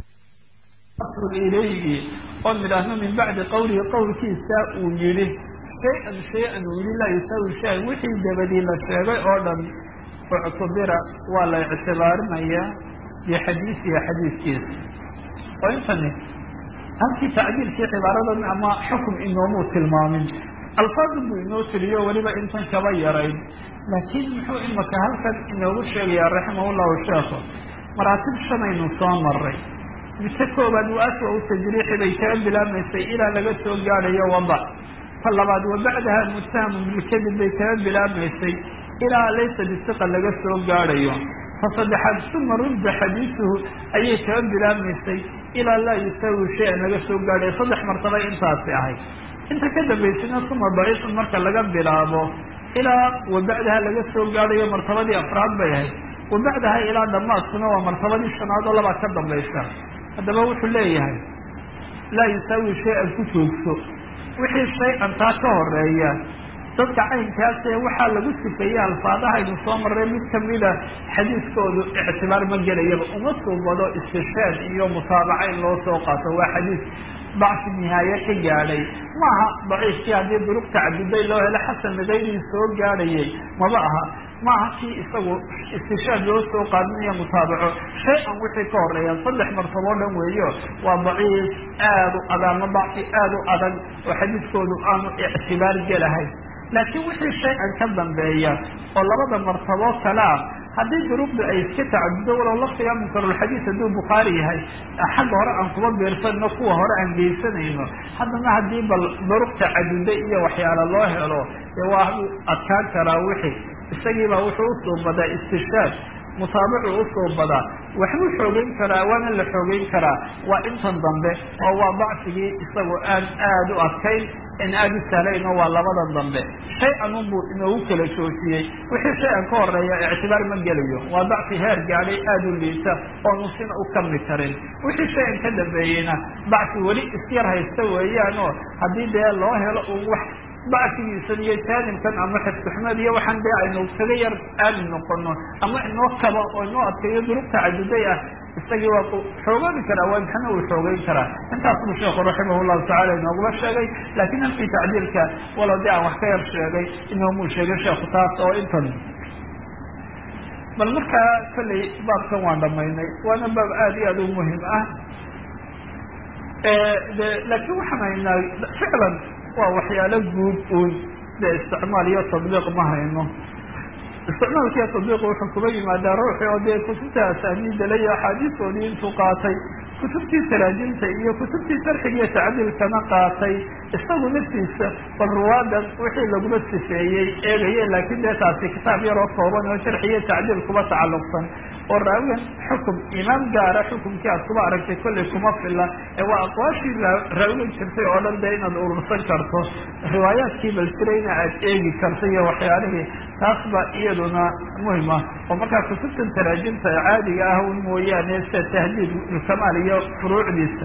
aninki ilayhi oo nidhaahno min bacdi qowlihi qowlkiisa uu yihi shay-an shay-an wili laa yusaawi shay wixii dabadii la sheegay oo dhan uctubira waa la ictibaarinayaa bixadiisiha xadiiskiisa oo intani halkii tacdiilkii cibaaradan ama xukum inoomuu tilmaamin alfaadu buu inoo tiriyo weliba intan kaba yarayn laakiin muxuu imaka halkan inoogu sheegayaa raximah llahu sheekhu maraatib shanaynu soo maray midka koobaad waa aswa u tajriixi bay kaga bilaabmaysay ilaa laga soo gaadhayo wadac ta labaad wa bacdaha mutahamun bilkadib bay kaga bilaabmaysay ilaa laysa bisiqa laga soo gaadhayo ta saddexaad suma rudda xadiisuhu ayay kaga bilaabmaysay ilaa laa yusaawi shay-an laga soo gaadhayo saddex martaba intaasi ahayd inta ka dambaysana suma daciifun marka laga bilaabo ilaa wabacdaha laga soo gaadhayo martabadii afraad bay ahayd wabacdaha ilaa dhammaadkuna waa martabadii shanaad oo labaa ka dambaysa haddaba wuxuu leeyahay laa yusaawi shay-an ku joogso wixii shay-an taa ka horeeya dadka caynkaasee waxaa lagu sifeeyey alfaadahaynu soo marray mid kamida xadiiskoodu ictibaar ma gelayaba uma suubado istishaad iyo mutaabaca in loo soo qaato waa xadiis dacfi nihaaye ka gaadhay maaha daciifkii haddii duruq tacaduday loo helo xasan nagaydii soo gaadhayay maba aha maaha kii isagu istishaad loo soo qaadinayo mutaabaco shay-an wixii ka horeeya saddex martaboo dhan weeyo waa daciif aada u adag ama dacfi aada u adag oo xadiiskoodu aanu ictibaar gelahayn laakiin wixii shay-an ka dambeeya oo labada martaboo kalea haddii duruqdu ay iska tacadudo walow laftiga munkarulxadiis hadduu bukhaari yahay xagga hore aan kuma biirsanno kuwa hore aan geysanayno haddana haddii bal duruq tacaduda iyo waxyaala loo helo dee waa u adkaan karaa wixii isagiibaa wuxuu usuubadaa istishaad mutaabacu usuubadaa waxbuu xoogeyn karaa waana la xoogeyn karaa waa intan dambe oo waa dacfigii isagoo aan aada u adkayn in aada u sahlayno waa labadan dambe shay-an unbuu inoogu kala joojiyey wixii shay-an ka horeeya ictibaar ma gelayo waa dacfi heer gaadhay aada u liita oonu sina u kami karin wixii shay-an ka dambeeyeyna dacfi weli isyar haysta weeyaan oo haddii dee loo helo un wax dacfigiisan iyo jaanibkan ama xifkuxmed iyo waxaan dee aynu kaga yar aamin noqono ama inoo kaba oo inoo adkeeyo duruq tacaduday ah isagii waa xoogooni karaa waa maxana uu xoogeyn karaa intaas buu sheekhu raximah llahu tacala inooguma sheegay laakiin halkii tacdiilka walow dee aan wax ka yar sheegay inoomuu sheegay sheekhu taas oo intan bal markaa kolley baabkan waan dhamaynay waana baab aada iyo aada u muhim ah de laakiin waxaan haynaa ficlan waa waxyaalo guud uun dee isticmaal iyo tadbiiq ma hayno isticmaalkiiyo tadbiiqu wuxuu kuba yimaadaa ruuxi oo dee kutubta asaaniidala iyo axaadiistoodii intuu qaatay kutubtii taraajimta iyo kutubtii sarxiga iyo tacdiilkana qaatay isagu naftiisa bal ruwaadan wixii laguma sifeeyey eegaye laakiin dee taasi kitaab yaroo kooban oo sharxi iyo tacdiil kuba tacalluqsan oo raawigan xukum imaam gaara xukumkii aad kuba aragtay kollay kuma fila ee waa aqwaashii raawigan jirtay oo dhan dee inaad urursan karto riwaayaadkii balsirayna aad eegi karto iyo waxyaalihii taas ba iyaduna muhim ah oo markaa kutubtan taraajimta caadiga ah un mooyaane sida tahdiid kamaal iyo furuucdiisa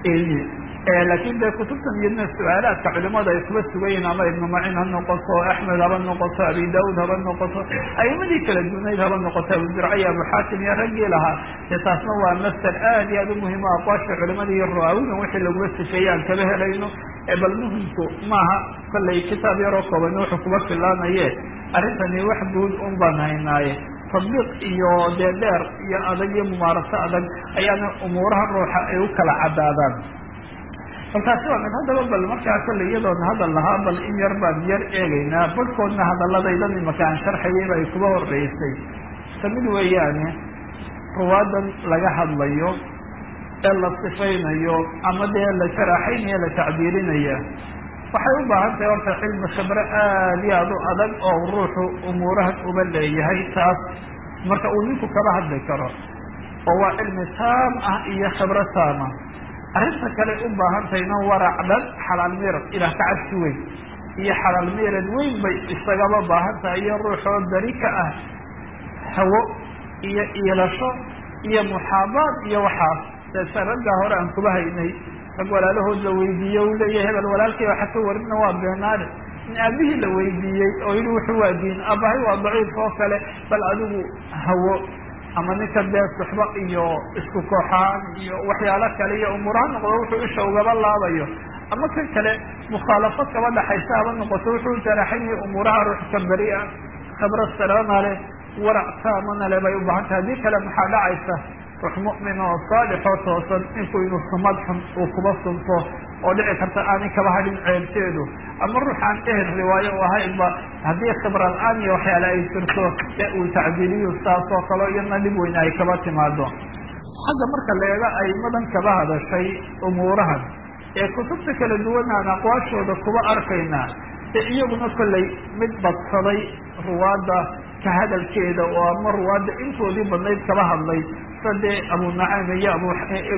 laakin dee kutubtan iyadna su-aalaadka culimada ay kuba sugayiin ama ibnu macin ha noqoto axmed haba noqoto abi daud haba noqoto aimadii kala dunayd haba noqoto abu zurcay abu xaakim iyo raggii lahaa dee taasna waa masal aad iyo aad u muhima aqwaasha culimada iyo rawaawidan wixii lagula sifeeye aan kaba helayno bal muhimku maaha kollay kitaab yaroo kooban wuxuu kuba filaanaye arrintani wax guud un baan haynaaye tadbiiq iyo dee dheer iyo adag iyo mumaaraso adag ayaana umuuraha ruuxa ay u kala cadaadaan balkaasi waa mid haddaba bal markaa kolley iyadoona hadal lahaa bal in yar baan yar eegaynaa barhkoodna hadaladaydan imaka aan sharxayayba ay kuba horeysay kamid weeyaane ruwaadan laga hadlayo ee la sifaynayo ama dee la jaraaxaynayo la tacbiirinaya waxay u baahan tahay horta cilmi khibre aada iyo aada u adag oo ruuxu umuurahan uba leeyahay taas marka uu ninku kala hadli karo oo waa cilmi taam ah iyo khibro taama arrinta kale u baahan tahayna warac dhan xalaal miirad ilaah ka cabsi weyn iyo xalaal miirad weyn bay isagaba baahan tahay iyo ruuxoo beri ka ah hawo iyo iilasho iyo muxaabaad iyo waxaas deesa raggaa hore aan kuba haynay rag walaalahood la weydiiye u leeyahay hebel walaalkay waxa ka warina waa beenaale in aabihii la weydiiyey oo yihi wuxuu waa diin aabahay waa daciif oo kale bal adigu hawo ama ninka dee suxba iyo isku kooxaan iyo waxyaalo kale iyo umuuraha noqdo wuxuu isha ugaba laabayo ama kan kale mukhaalafad kaba dhaxaysa haba noqoto wuxuu jaraxaynaya umuuraha ruux ka beri ah khabra salaama leh warac taamana le bay u bahan tahay haddii kale maxaa dhacaysa ruux mu'min oo saalixoo toosan inkuu inuu sumad xun uu kuba sunto oo dhici karta aanay kaba hadhin ceebteedu ama ruux aan ehel riwaayo u ahaynba haddii khibra la-aan iyo waxyaale ay jirto ee uu tacdiiliyu saas oo kale iyadna dhib weyne ay kaba timaado xagga marka la eego aimadan kaba hadashay umuurahan ee kutubta kala duwan aan aqwaashooda kuba arkaynaa ee iyaguna kollay mid badsaday ruwaadda ka hadalkeeda oo ama ruwaadda intoodii badnayd kaba hadlay sade abu nacaym iyo abu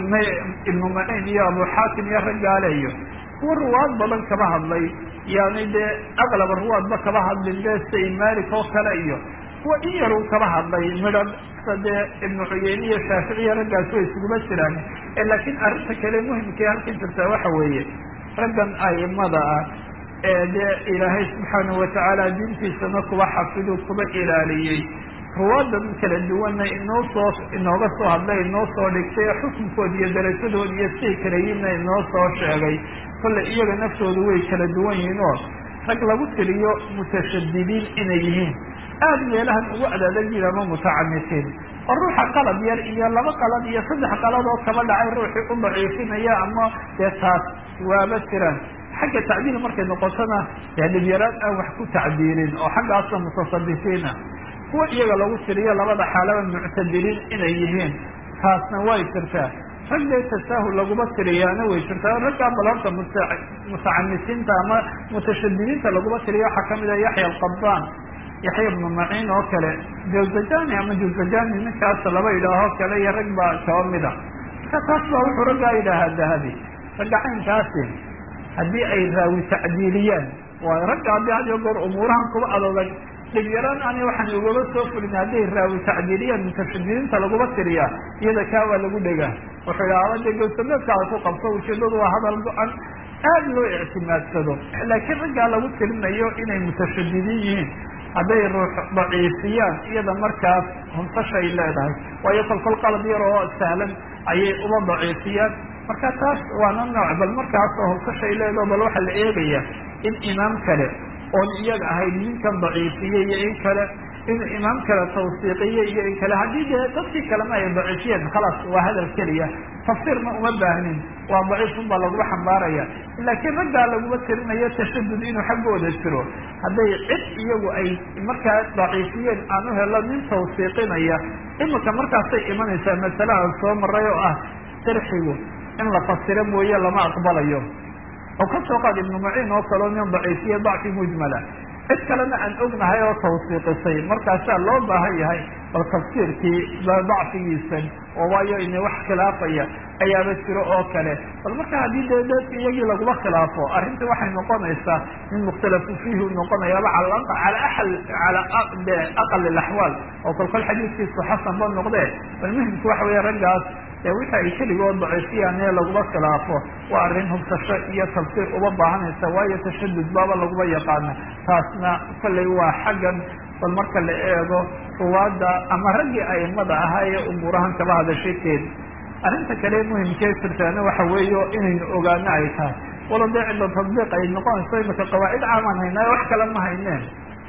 ibnu maciin iyo abu xaakim iyo raggaaleyo kuwa ruwaad badan kaba hadlay yani dee aqlaba ruwaadba kaba hadlin de say malik oo kale iyo kuwa in yaruu kaba hadlay midhan sade ibnu cuyeyne iyo shaaficiya raggaas way isuguma jiraan laakiin arrinta kale muhimkae halkan jirtaa waxa weeye raggan aimada ah ee dee ilaahay subxaanahu watacaala diintiisana kuba xafidu kuba ilaaliyey ruwaadan kala duwanna inoo soo inooga soo hadlay inoo soo dhigtay xukunkood iyo darajadood iyo siay kala yihinna inoo soo sheegay kolley iyaga naftoodu way kala duwan yihiin oo rag lagu tiriyo mutashadidiin inay yihiin aada meelahan ugu adaadagiin ama mutacamitiin oo ruuxa qalad yar iyo laba qalad iyo saddex qalad oo kaba dhacay ruuxii u daciifinaya ama dee taas waaba jiraan xagga tacdiil markay noqotona dee dhibyaraan aan wax ku tacdiilin oo xaggaasa mutasadifiina kuwa iyaga lagu tiriyo labada xaalaba muctadiliin inay yihiin taasna way jirtaa rag dee tasaahul laguma tiriyaana way jirtaa raggaa balanta mutacamisiinta ama mutashadidiinta laguma tiriyo waxaa kamid a yaxya alqabaan yaxya ibnu maciin oo kale jawzajani ama jawzajani ninkaas laba idhaahoo kale iyo rag baa kaba mida marka taas baa wuxuu raggaa yidhaahaa dahabi ragga caynkaasi haddii ay raawi tacdiiliyaan waayo ragga haddii had iyo goor umuurahan kuba adodag dhibyaraan ani waxaan ugaba soo fulin hadday raawi tacdiiliyaan mutashadidiinta laguma tiriyaa iyada kaa waa lagu dhegaa wuxuu idhaha de gowsameedkaada ku qabso ujeedadu waa hadal go-an aada loo ictimaadsado laakiin raggaa lagu tirinayo inay mutashadidiin yihiin hadday ruux daciifiyaan iyada markaas hunsashay leedahay waayo kolkol qalad yar oo sahlan ayay uba daciifiyaan marka taas waana nooc bal markaas oo hunsashay leedaho bal waxaa la eegaya in imaam kale oon iyaga ahayd ninkan daciifiyey iyo in kale inuu imaam kale tawsiiqiye iyo in kale haddii dee dadkii kalema ay daciifiyeen khalaas waa hadal keliya tafsiirna uma baahnin waa daciifun baa laguma xambaaraya laakiin raggaa laguma tirinayo tashadud inuu xaggooda jiro hadday cid iyagu ay markaa daciifiyeen aan u helo nin tawsiiqinaya imika markaasay imanaysaa masale aan soo maray oo ah sharxigu in la fasiro mooye lama aqbalayo oo ka soo qaad ibnu maciin oo kaleo nin daciifiye dacfi mujmala cid kalena aan ognahay oo tawsiiqisay markaasaa loo baahan yahay bal tafsiirkii dacfigiisan oo waayo ina wax khilaafaya ayaaba jiro oo kale bal marka haddii dee dadka iyagii laguma khilaafo arrinta waxay noqonaysaa min mukhtalafu fiihi noqonayaaba ala aal ala de aqal ilaxwaal oo kolkol xadiiskiisu xasan ba noqdee bal muhimku waxa weeye raggaas ee wixi ay keligood daciifiyaan ee laguma khilaafo waa arrin hubsasho iyo tafsiir uba baahanaysa waayo tashadud baaba laguma yaqaana taasna kollay waa xaggan bal marka la eego ruwaadda ama raggii aimada ahaa ee umuurahan kaba hadashakeed arrinta kale muhimkee jirtaana waxa weeyo inaynu ogaano ay tahay walo dee cidda tadbiiq ay noqonayso imaka qawaacid caamaan haynaa wax kale ma hayneen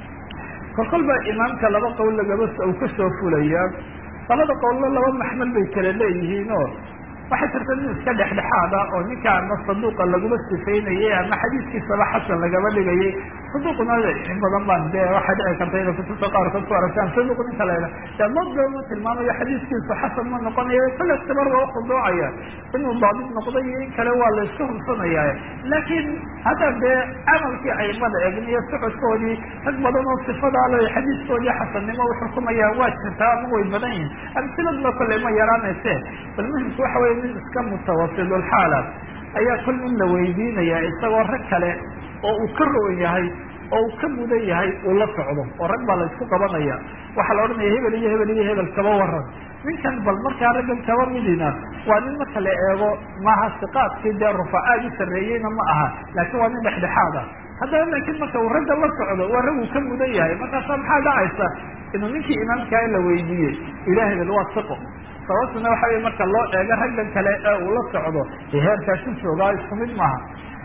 kolkol baa imaamka laba qowl lagaba uu kasoo fulaya labada qowllo laba maxmal bay kala leeyihiin oo waxay jirta nin iska dhexdhexaad ah oo ninka ama saduuqa laguma sifaynayay ama xadiiskiisaba xasan lagaba dhigayay saduuqna in badan baan dee waxay dhici karta inay kutubta qaarkood ku aragtaan saduuq ninka la de madama tilmaamayo xadiiskiisu xasan ma noqonayo kale tibar waa ukhuduucaya inuu daabit noqday iyo in kale waa la iska hubsanaya laakiin hadda dee camalkii aimada eegn iyo socodkoodii rag badan oo sifadaa le xadiiskoodii xasannimo uxukumayaan waa jirtaa ama way badan yihin amsiladna kolley ma yaraanayse bal muhimku waxa wey nin iska mutawasidulxaala ayaa kol in la weydiinaya isagoo rag kale oo uu ka roon yahay oo uu ka mudan yahay uu la socdo oo rag baa la isku qabanaya waxaa la odhanaya hebel iyo hebel iyo hebel kaba waran ninkan bal markaa raggan kaba midina waa nin marka la eego maaha siqaadkii dee rufacaad u sarreeyeyna ma aha laakiin waa nin dhexdhexaad ah haddana laakiin marka uu ragga la socdo waa rag uu ka mudan yahay markaasa maxaa dhacaysa inuu ninkii imaamkaa la weydiiyey ila hebel waa siqo sababtuna waxa wey marka loo eego raggan kale ee uu la socdo ee heerkaasu joogaa isku mid maaha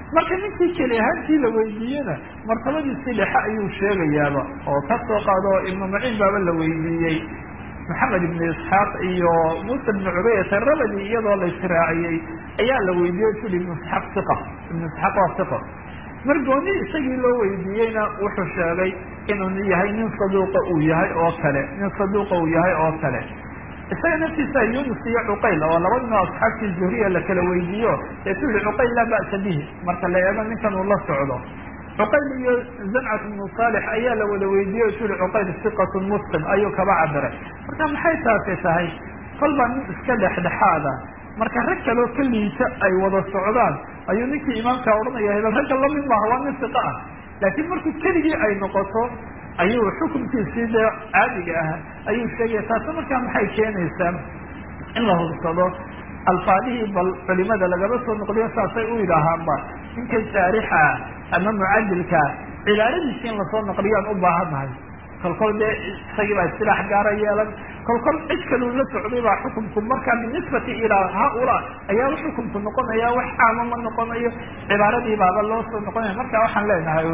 marka ninkii keli ahaantii la weydiiyena martabadiisii dhexe ayuu sheegayaaba oo ka soo qaado ibnu maciin baaba la weydiiyey maxamed ibnu isxaaq iyo muuse ibnu cubayata rabadi iyadoo la israaciyey ayaa la weydiiyey tuli ibnu isxaaq iqa ibnu isxaaq waa iqa mar gooni isagii loo weydiiyeyna wuxuu sheegay inuu yahay nin saduuqa uu yahay oo kale nin saduuqa uu yahay oo kale isaga naftiisa yunus iyo cuqayl oo laba nin oo asxaabtii zuhriya la kala weydiiyo ee tu yihi cuqayl laa ba'sa bihi marka la eego ninkan uu la socdo cuqayl iyo zamcat ibnu saalix ayaa la wada weydiiyey o tu yihi cuqayl siqatun muslim ayuu kaba cabiray marka maxay taasi tahay kolbaa nin iska dhexdhexaada marka rag kaloo ka liita ay wada socdaan ayuu ninkii imaamkaa odhanaya hebel ragga lamid maaha waa nin siqa ah laakiin markuu keligii ay noqoto ayuu xukunkiisii dee caadiga ah ayuu sheegaya taasi markaa maxay keenaysaa in la hubsado alfaadihii bal culimada lagaba soo noqliyo saasay u yidhaahaanba ninkan saarixa ama mucadilka cibaaradiisi in lasoo naqliyaan u baahannahay kolkol dee isagii baa istilaax gaara yeelan kolkol cid kaluu la socday baa xukunku markaa binisbati ilaa haaulaa ayaa xukunku noqonaya wax caama ma noqonayo cibaaradii baaba loo soo noqonaya marka waxaan leenahay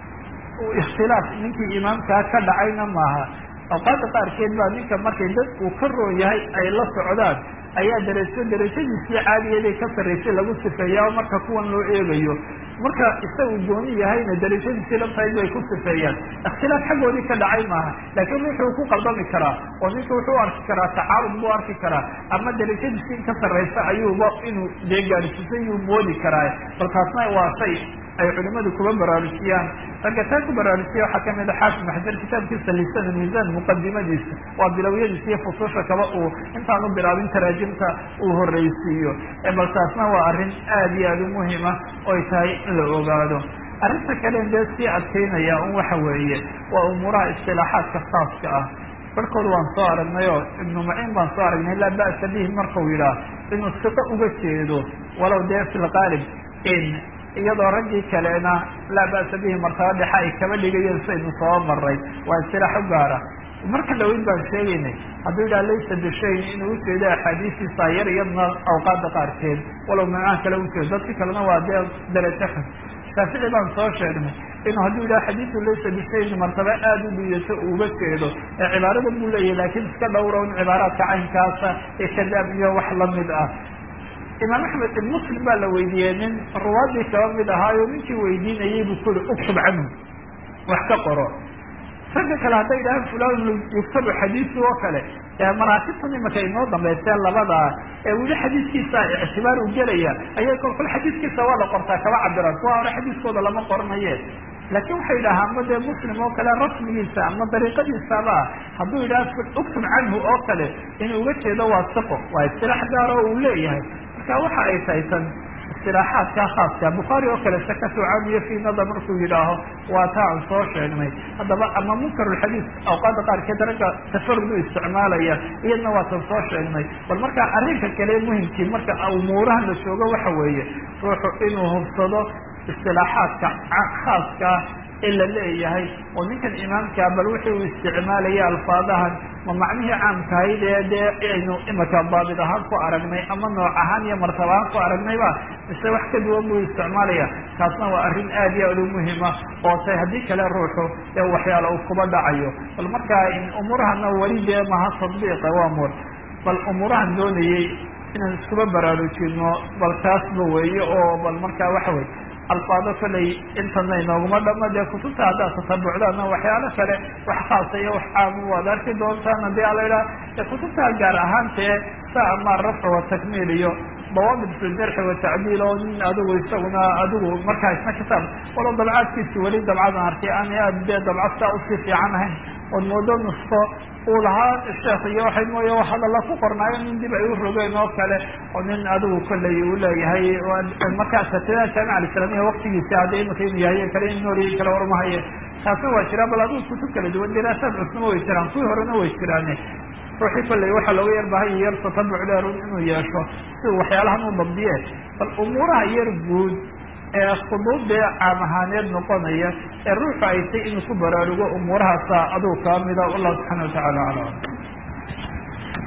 ikhtilaaf ninkii imaamkaa ka dhacayna maaha awqaada qaarkeed baa ninka markay dad uu ka roon yahay ay la socdaan ayaa darajo darajadiisii caadigeeday ka sarraysay lagu sifeeyaa oo marka kuwan loo eegayo marka isagu gooni yahayna darajadiisii lantahayd bay ku sifeeyaan ikhtilaaf xaggoodii ka dhacay maaha laakiin wuxuu ku qaldami karaa oo ninka wuxuu u arki karaa tacaarud buu arki karaa ama darajadiisii in ka sarraysa ayuuba inuu dee gaadhsiisay yuu moodi karaa bal taasna waa shay ay culimadu kuba baraarujiyaan ragga taa ku baraarujiya waxaa kamid a xaafid maxjar kitaabkiisa lisan miisaan muqadimadiisa waa bilowyadiisa iyo fususha kaba uu intaan u bilaabin taraajimta uu horreysiiyo bal taasna waa arrin aada iyo aada u muhima oy tahay in la ogaado arrinta kale dee sii adkeynaya un waxa weeye waa umuuraha istilaaxaadka khaaska ah barhkood waan soo aragnay oo ibnu maciin baan soo aragnay laa ba'sa bihi markau yidhaah inuu siqo uga jeedo walow dee fi lqaalib in iyadoo raggii kalena laa ba'sa bihi martaba dhexe ay kaba dhigayeen saynu soo maray waa istilaax u gaara marka dhaweyn baan sheegaynay hadduu yidhaha laysa bishayn inuu ujeedo axaadiistiisa yar iyadna awqaada qaarkeed walow macaan kale ujeedo dadka kalena waa dee darajo xun shaafici baan soo sheegnay inuu hadduu yidhaha xadiidu laysa bishayn martaba aada u liidato uga jeedo ee cibaarada buu leeyahay laakiin iska dhowra un cibaaraadka caynkaasa ee kadaab iyo wax lamid ah imaam axmed ibn muslim baa la weydiiyey nin ruwaadii kaba mid ahaayo ninkii weydiinayay buu kuli uktub canhu wax ka qoro ragga kale hadday yidhahaan fulan yuktabu xadiisu oo kale maraatibtan imaka inoo dambaysee labadaa ee weli xadiiskiisa ictibaar u gelaya ayay kolkol xadiiskiisa waa la qortaa kaba cabiraan kuwa hore xadiiskooda lama qoranaye laakin waxay yidhahaa ama dee muslim oo kale rasmigiisa ama dariiqadiisaba hadduu yidhaha uktub canhu oo kale inuu uga jeedo waa siqo waa istilaax gaar oo uu leeyahay marka waxa ay tahay tan istilaaxaadka khaaska bukhaari oo kale sakatu camiyo fi nadar markuu yidhaaho waa taa aan soo sheegnay haddaba ama munkarulxadiis awqaada qaarkeed ragga tafarud u isticmaalaya iyadna waa tan soo sheegnay bal marka arrinka kale muhimkii marka umuurahan la joogo waxa weeye ruuxu inuu hubsado istilaaxaadka khaaska ee la leeyahay oo ninkan imaamkaa bal wixii uu isticmaalaya alfaadahan ma macnihii caamkahayd ee dee aynu imika daabid ahaan ku aragnay ama nooc ahaan iyo martaba ahaan ku aragnayba mise wax ka duwan buu isticmaalaya taasna waa arrin aad iyo aad u muhima oo tay haddii kale ruuxu ee waxyaala uu kuba dhacayo bal markaa umuurahana weli dee maha tadbiiqa waa mur bal umuurahan doonayey inaan iskuba baraarujino bal taasba weeye oo bal markaa waxa weye alfaado kolay intana inooguma dhama dee kutubta haddaad tatabucdaana waxyaalo kale wax khaasa iyo wax caama waad arki doontaan haddii ala idhaha kutubta gaar ahaantee sa ama rafc watakmiil iyo dawaabit fi jarxi watacdiil oo nin adigu isaguna adigu markaa isna kitaab walo dabcaadkiisi weli dabcadan arkay aan aad dee dabcad saa usii fiican ahayn ood moodo nusko uu lahaa sheekh iyo waxay mooye hadalla ku qornaayo nin dib ay u rogeen oo kale oo nin adigu kollay uu leeyahay markaa satida jaamica alislamiya waktigiisi hadda imika inu yahay kale in nooriyay kale warmahaye taasna waa jiraa bal adigu kutub kala duwan diraasaad cusnama way jiraan kuwii horena way jiraane ruuxii kollay waxaa looga yar bahay yar tatabuc dheerun inuu yeesho si uu waxyaalahan u dabdiye bal umuuraha yar guud ee khuduud dee caam ahaaneed noqonaya ee ruuxu ay tay inuu ku baraarugo umuurahaasa adigu kaa mida wallahu subxana watacala aclam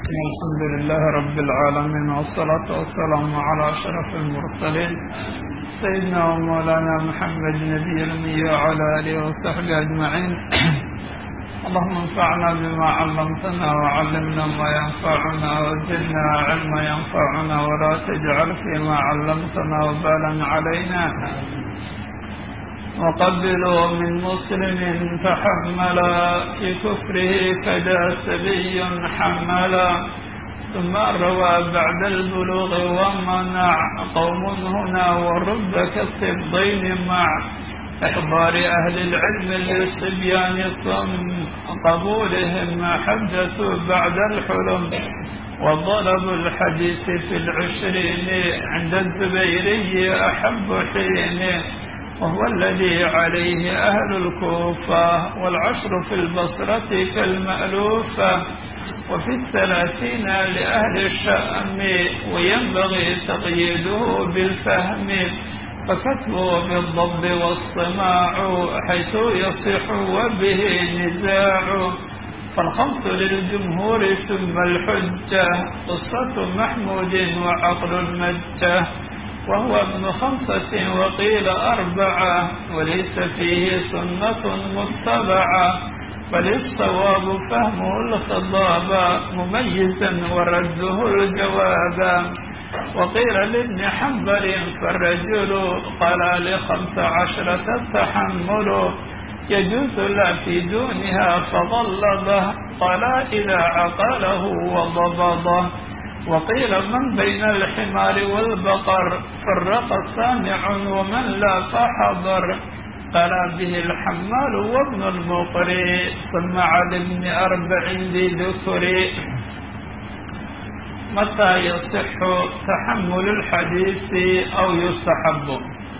الحمد لله رب العالمين والصلاة والسلام على أشرف المرسلين سيدنا ومولانا محمد نبي الأمي وعلى آله وصحبه أجمعين اللهم انفعنا بما علمتنا وعلمنا ما ينفعنا وزدنا علما ينفعنا ولا تجعل فيما علمتنا وبالا علينا وقبلوا من مسلم فحملا في كفره كدا سبي حملا ثم روى بعد البلوغ ومنع قوم هنا ورب كالصبين مع إحضار أهل العلم للصبيان ثم قبولهم حدثوا بعد الحلم وضرب الحديث في العشرين عند الزبيري أحب حين وهو الذي عليه أهل الكوفة والعشر في البصرة كالمألوفة وفي الثلاثين لأهل الشأم وينبغي تقييده بالفهم فكتبه بالضب والصماع حيث يصح وبه نزاع فالخمس للجمهور ثم الحجة قصة محمود وعقل المجة وهو ابن خمسة وقيل أربعة وليس فيه سنة متبعة بل الصواب فهمه الخضاب مميزا ورده الجواب وقيل لابن حنبل فالرجل قال لخمس عشرة التحمل يجوز لا في دونها فضلضه قال إذا عقله وضبضه وقيل من بين الحمار والبقر فرق سامع ومن لا فحضر قال به الحمال وابن المقري ثم على ابن أربع ذي ذكر متى يصح تحمل الحديث أو يستحب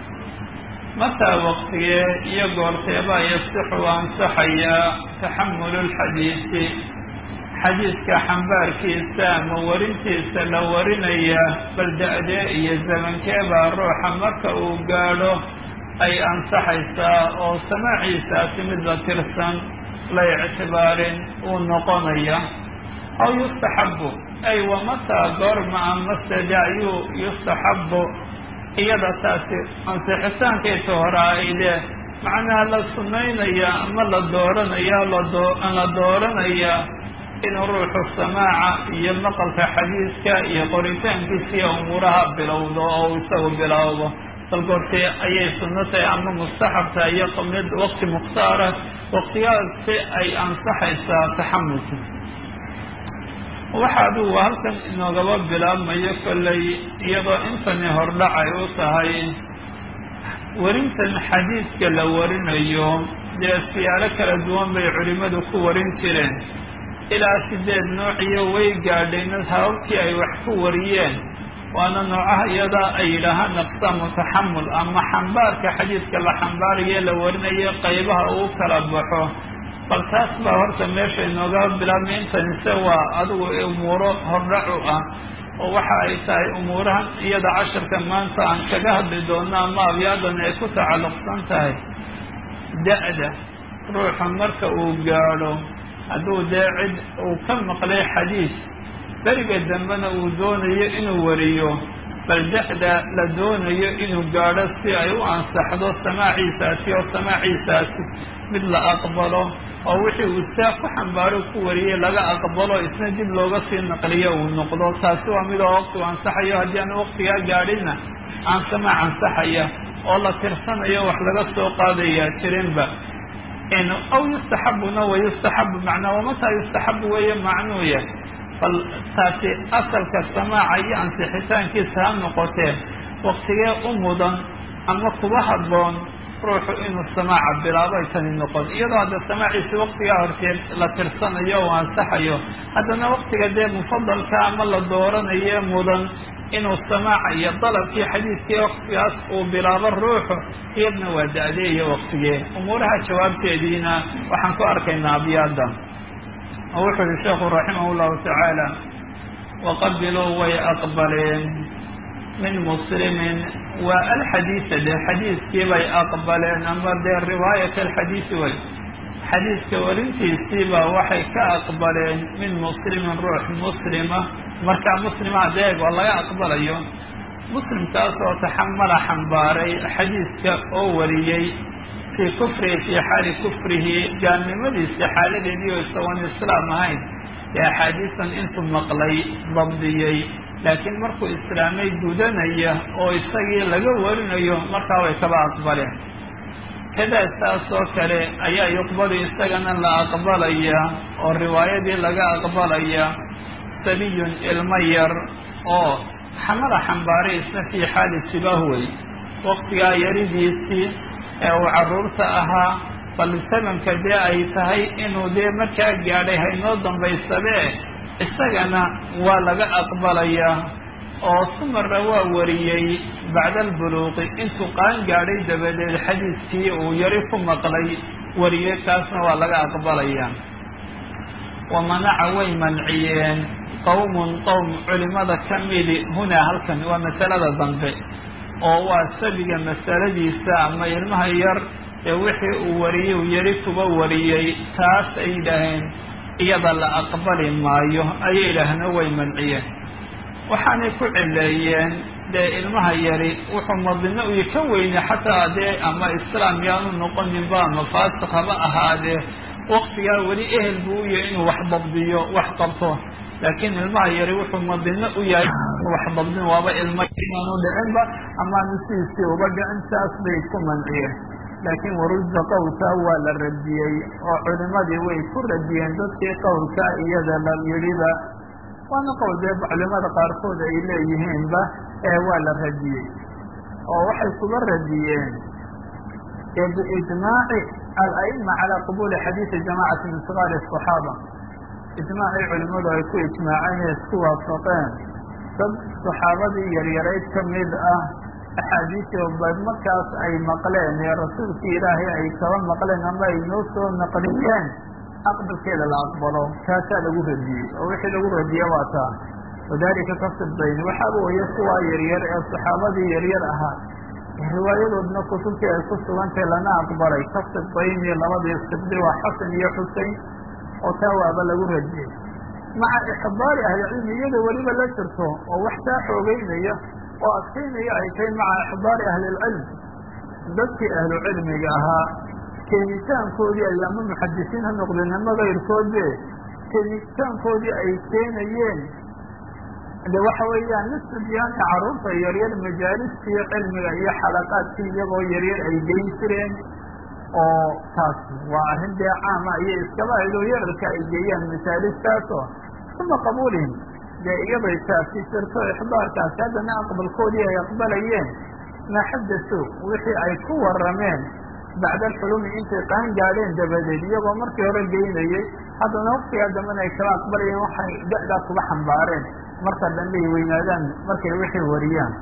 متى وقتيه يقول تيبا يصح وانصحيا تحمل الحديث xadiidka xambaarkiisa ama warintiisa la warinaya bal da-de iyo zamankeebaa ruuxa marka uu gaadho ay ansaxaysaa oo samaaciisaasi mid la tirsan la ictibaarin uu noqonaya aw yustaxabu ay wamataa goorma amase dayuu yustaxabu iyada taasi ansixitaankeeta hore aydee macnaha la sunaynaya ama la dooranaya la dooranaya inuu ruuxu samaaca iyo maqalka xadiiska iyo qoritaankiisiiyo umuuraha bilowdo oo isagu bilowdo bal goortee ayay sunno tahay ama mustaxab tahay iyo mid waqti mukhtaara waqtiyaasi ay ansaxaysaa taxamulka waxa adigu halkan inoogaba bilaabmayo kollay iyadoo intani hordhacay u tahay warintan xadiiska la warinayo dee siyaalo kala duwan bay culimmadu ku warin jireen ilaa sideed noociyo way gaadhayna hababkii ay wax ku wariyeen waana noocaha iyadaa ay yidhaahaan aqsaamu taxamul ama xambaarka xadiidka la xambaarayo la warinayo qaybaha uu kala baxo bal taas baa horta meesha inooga bilaabmay intanise waa adigu umuuro hordhacu ah oo waxa ay tahay umuurahan iyada casharka maanta aan kaga hadli doono ama abyaadan ay ku tacalluqsan tahay da-da ruuxa marka uu gaadho hadduu dee cid uu ka maqlay xadiis beriga dambena uu doonayo inuu wariyo bal da-da la doonayo inuu gaadho si ay u ansaxdo samaaciisaasi oo samaaciisaasi mid la aqbalo oo wixii uu saa ku xambaaro ku wariyey laga aqbalo isna dib looga sii naqliyo uu noqdo taasi waa midoo waqtigu ansaxayo haddii aan waqtigaa gaadhinna aan samaac ansaxaya oo la tirsanayo wax laga soo qaadaya jirinba aw yustaxabuna wa yustaxabu macnaa wamataa yustaxabu weeye macnuuya bal taasi asalka samaaca iyo ansixitaankiisa ha noqotee waqtigee u mudan ama kuba habboon ruuxu inuu samaaca bilaabay tani noqon iyadoo hadda samaaciisi waqtigaa horteed la tirsanayo oo ansaxayo haddana waqtiga dee mufadalka ama la dooranayo mudan inuu samaaca iyo dalabkii xadiidkii waqtigaas uu bilaabo ruuxu iyadna waa da-de iyo waqtigee umuuraha jawaabteediina waxaan ku arkaynaa abyaada oo wuxuu yihi sheekhu raximah llahu tacaala waqabiluu way aqbaleen min muslimin waa alxadiisa dee xadiiskii bay aqbaleen ama dee riwaayat alxadiisi way xadiidka warintiisiibaa waxay ka aqbaleen min muslimin ruux muslima markaa muslima deeg oo laga aqbalayo muslimkaas oo taxamala xambaaray xadiidka oo wariyey fii kufrihi fii xaali kufrihi gaalnimadiisa xaaladeedii oo isagoon islaam ahayn ee axaadiisan intuu maqlay dabdiyey laakiin markuu islaamay gudanaya oo isagii laga warinayo markaa way kaba aqbaleen kadaa saas oo kale ayaa yuqbalu isagana la aqbalaya oo riwaayadii laga aqbalaya sabiyun ilmo yar oo xamala xambaaray isna fii xaali sibahwey waqtigaa yaridiisii ee uu carruurta ahaa bal sabanka dee ay tahay inuu dee markaa gaadhay haynoo dambaysadee isagana waa laga aqbalayaa oo sumarna waa wariyey bacda albuluuqi intuu qaan gaadhay dabadeed xadiidkii uu yari ku maqlay wariyey kaasna waa laga aqbalayaa wa manaca way manciyeen qowmun qowm culimada ka midi hunaa halkan waa masalada dambe oo waa sabiga masaladiisa ama ilmaha yar ee wixii uu wariyey uu yari kuba wariyey taas ay yidhaaheen iyada la aqbali maayo ayay yidhaahna way manciyeen waxaanay ku cileeyeen dee ilmaha yari wuxuu madino uy ka weyne xataa dee ama islaam yaanu noqoninba ama faasiq haba ahaadee waktigaa weli ehel buu u yahay inuu wax dabdiyo wax qabto laakiin ilmaha yari wuxuu madino u yahay wax dabdin waaba ilmo inaanu dhicinba amaanu sidiisii uba dhicin saas bay ku manciyeen laakiin warudda qowlkaa waa la radiyey oo culimadii way ku radiyeen dadkii qowlkaa iyada la yidhiba waana qowl dee culimada qaarkood ay leeyihiinba ee waa la radiyey oo waxay kuba radiyeen biijmaaci al-a'ima calaa qabuuli xadiidi jamacati min sigaari asaxaaba ijmaacii culimadu ay ku ijmaaceen ee isku waafaqeen dad saxaabadii yaryarayd ka mid ah axaadiistii bad markaas ay maqleen ee rasuulkii ilaahay ay kaba maqleen ama ay noo soo naqliyeen aqbalkeeda la aqbalo kaasaa lagu radiyey oo wixii lagu radiye waa taa wadalika kasibdayn waxaaba weye kuwaa yaryar ee saxaabadii yaryar ahaa riwaayadoodna kutubtii ay ku sugantay lana aqbalay kasibdayn iyo labadii sibdi waa xasan iyo xusein oo taa waaba lagu radiyey maca ixbaari ahlicilmi iyada weliba la jirto oo wax taa xoogeynaya oo adkaynaya ay tahay maca ixbaari ahlilcilm dadkii ahlu cilmiga ahaa keenitaankoodii ay ama muxadisiin ha noqdeen ama kayrkoodbe keenitaankoodii ay keenayeen de waxa weeyaan nisbadiyaanka carruurta yaryar majaalistii cilmiga iyo xalaqaadkii iyagoo yaryar ay geyn jireen oo taas waa arrin dee caama iyo iskaba aydoo yararka ay geeyaan masaalistaasoo uma qabuulihim dee iyaday taasi jirto ixbaarkaasi haddana aqbalkoodii ay aqbalayeen maa xadasuu wixii ay ku warrameen bacda alxulumi intay qaan gaadheen dabadeed iyagoo markii hore geynayey haddana waqtigaa dambena ay kala aqbalayeen waxay da-daa kuga xambaareen marka dambe ay weynaadaan markay wixii wariyaan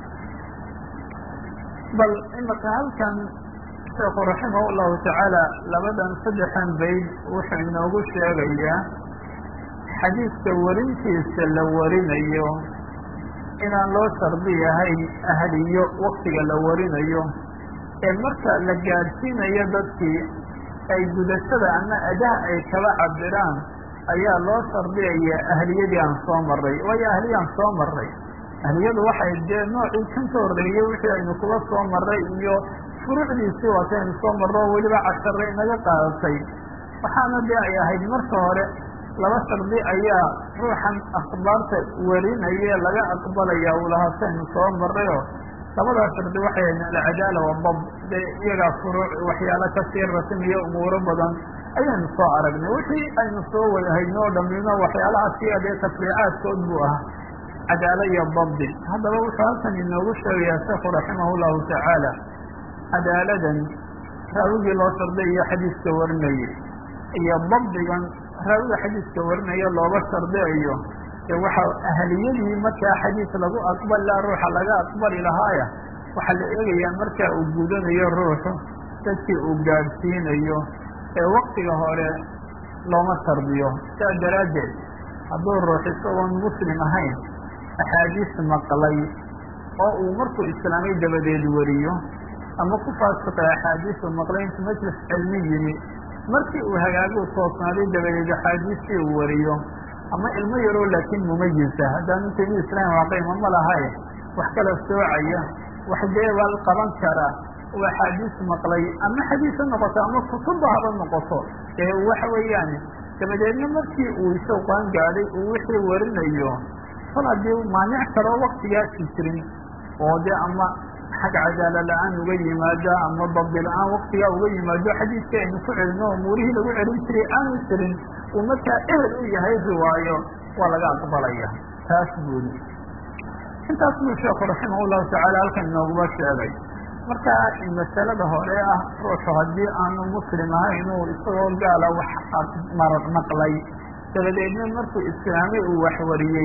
bal imaka halkan sheekhu raximah llahu tacaala labadan saddexan bayd wuxuu inoogu sheegayaa xadiidka warintiisa la warinayo inaan loo shardi yahayn ahliyo waktiga la warinayo ee marka la gaadhsiinayo dadkii ay gudashada ama adaha ay kala cabiraan ayaa loo shardiyaya ahliyadii aan soo maray waayo ahliyaan soo maray ahliyadu waxay dee noocii kan ka horreeyey wixii aynu kuga soo maray iyo furuucdiisii waataynu soo marro weliba casharay naga qaadatay waxaana dee ay ahayd marka hore laba shardi ayaa ruuxan akhbaarta warinaya laga aqbalaya ulahaataynu soo marayoo labadaa shardi waxay ahayd alcadaala wadab dee iyagaa furuuc waxyaalo kasii rasmiyo umuuro badan ayaynu soo aragnay wixii aynu soo wadahaydno o dhamino waxyaalahaasi adee tafriicaadkood buu ahaa cadaalo iyo dabdi haddaba wuxuu halkan inoogu sheegayaa sheekhu raximah llahu tacaala cadaaladan raawigii loo sharday iyo xadiiska warinayay iyo dabdigan raawiga xadiiska warinaya looga shardiayo ee waxa ahliyadii markaa xadiis lagu aqbali laha ruuxa laga aqbali lahaaya waxaa la eegayaa markaa uu gudanayo ruuxu dadkii uu gaadhsiinayo ee waktiga hore looma shardiyo saa daraaddeed hadduu ruux isagoon muslim ahayn axaadiis maqlay oo uu markuu islaamay dabadeed wariyo ama ku faasiqay axaadiisu maqlay intu majlis cilmi yimi markii uu hagaaguu toosnaaday dabadeed axaadiistii uu wariyo ama ilmo yaroo laakiin mumayisa haddaanu temi islaam waaqima ma lahae wax kala soocaya wax deebal qaban kara uu axaadiis maqlay ama xadiis ha noqoto ama kutubba haba noqoto ee waxa weeyaan dabadeedna markii uu isagu qaan gaadhay uu wixii warinayo kol haddii maanic kaloo waktigaasi jirin oo dee ama xag cadaala la-aan uga yimaado ama dabdi la-aan waktigaa uga yimaado xadiiska aynu ku celino oo muurihii lagu celin jiray aanu jirin uu markaa ehel u yahay riwaayo waa laga aqbalaya taas buuli intaas buu sheekhu raximah llahu tacaala halkan inooguma sheegay marka masalada hore ah ruuxu haddii aanu muslim ahayn uu isagoo gaala wax marad maqlay dabadeedna markuu islaamay uu waxwariyey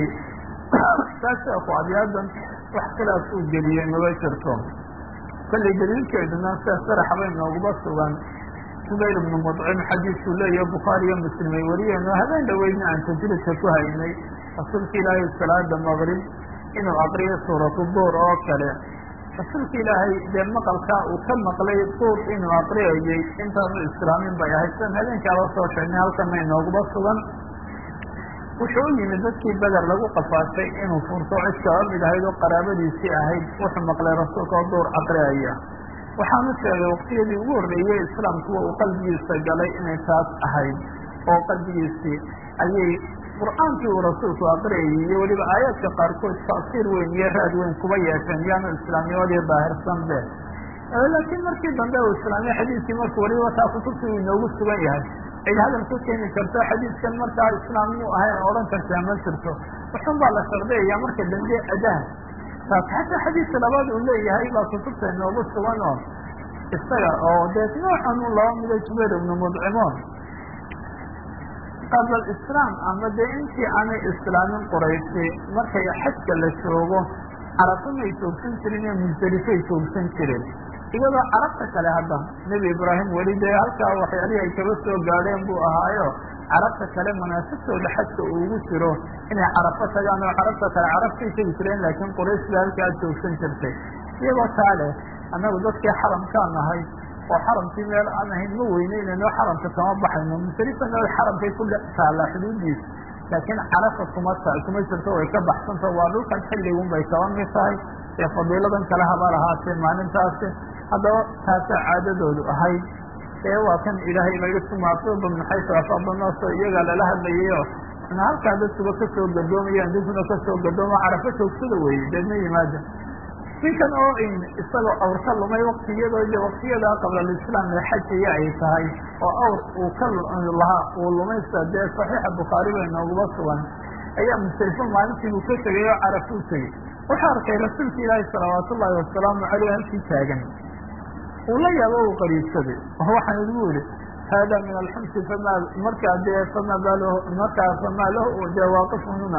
taas sheekhu abiyaadan wax khilaaf uu geliyey maba jirto kollay daliilkeeduna sida sarax bay nooguma sugan subayr ibnu mudcim xadiiskuu leeyahay bukhaari iyo muslim ay wariyeen oo habeen dhaweydna aan tajridka ku haynay rasuulka ilaahay salaada maqrib inuu aqriyo suuratu duur oo kale rasuulka ilaahay dee maqalkaa uu ka maqlay duur inuu aqriyayey intaanu islaamin bay ahayd san habeenkaaba soo sheegnay halkana inooguma sugan wuxuu u yimid dadkii beder lagu qafaashay inuu furto cid kaba mid ahayd oo qaraabadiisii ahayd wuxuu maqlay rasuulka oo duur aqriyaya waxaanu sheegay waqtiyadii ugu horreeyey islaamkuwa uu qalbigiisa galay inay taas ahayd oo qalbigiisii ayay qur-aankii uu rasuulku aqriyayay iyo weliba aayaadka qaarkood taasiir weyn iyo raad weyn kuba yeesheen yaanu islaamnimadii daahirsan be laakiin markii dambe uu islaamiya xadiiskii markuu weliba taa kutubtii uu inoogu sugan yahay cid hadal ka keeni karto xadiiskan markaa islaamnimuu ahayn odhan kartaa ma jirto wuxun baa la shardiyaya marka dambe adaha taas xataa xadiiska labaad uu leeyahay baa kutubta inoogu sugan oo isaga oo dee noocan u laba mido jubayr ibnu mudcimoon qabla alislaam ama dee intii aanay islaamin qurayshi markay xajka la joogo carafo may joogsan jirin iyo musdelifay joogsan jireen iyadoo carabta kale hadda nebi ibraahim weli dee halkaa waxyaalihii ay kaba soo gaadheen buu ahaayo carabta kale manaasibtooda xajka uu ugu jiro inay carafo tagaan oo carabta kale carabtay tegi jireen laakiin quraysh ba halkaa joogsan jirtay iyagoo taa leh annagu dadkii xaramkaa nahay oo xaramkii meel aan ahayn ma weyneynayno xaramka kama baxayno musalifana xaramkay ku taallaa xuduudiisa laakiin carafa kuma kuma jirto way ka baxsanta waa dhulkan xilligun bay kaba mid tahay ee fadiiladan kale haba lahaatee maalintaasi haddaba taasaa caadadoodu ahayd ee waa kan ilaahay laga tumaatuba min xaysu afaadanaso iyagaa lala hadlayayo na halkaa dadkuba kasoo gadoomayaan dinkuna kasoo gadooma carafo joogsada weeye deedna yimaada ninkan oo isagoo awr ka lumay wakti iyadoo de waktiyadaa qabla alislaam ee xajaya ay tahay oo awr uu ka lahaa uu lumaysta dee saxiixa bukhaari bay nooguma sugan ayaa mustalifo maalintii buu ka tegay oo carafuu tegey wuxuu arkay rasuulka ilaahi salawaat ullaahi wasalaamu caleyh halkii taagan uu la yaabo uu qariibsaday waxaan igu yihi hada min alxumsi fama markaa dee fama bal markaa fama lahu dee waaqifhuna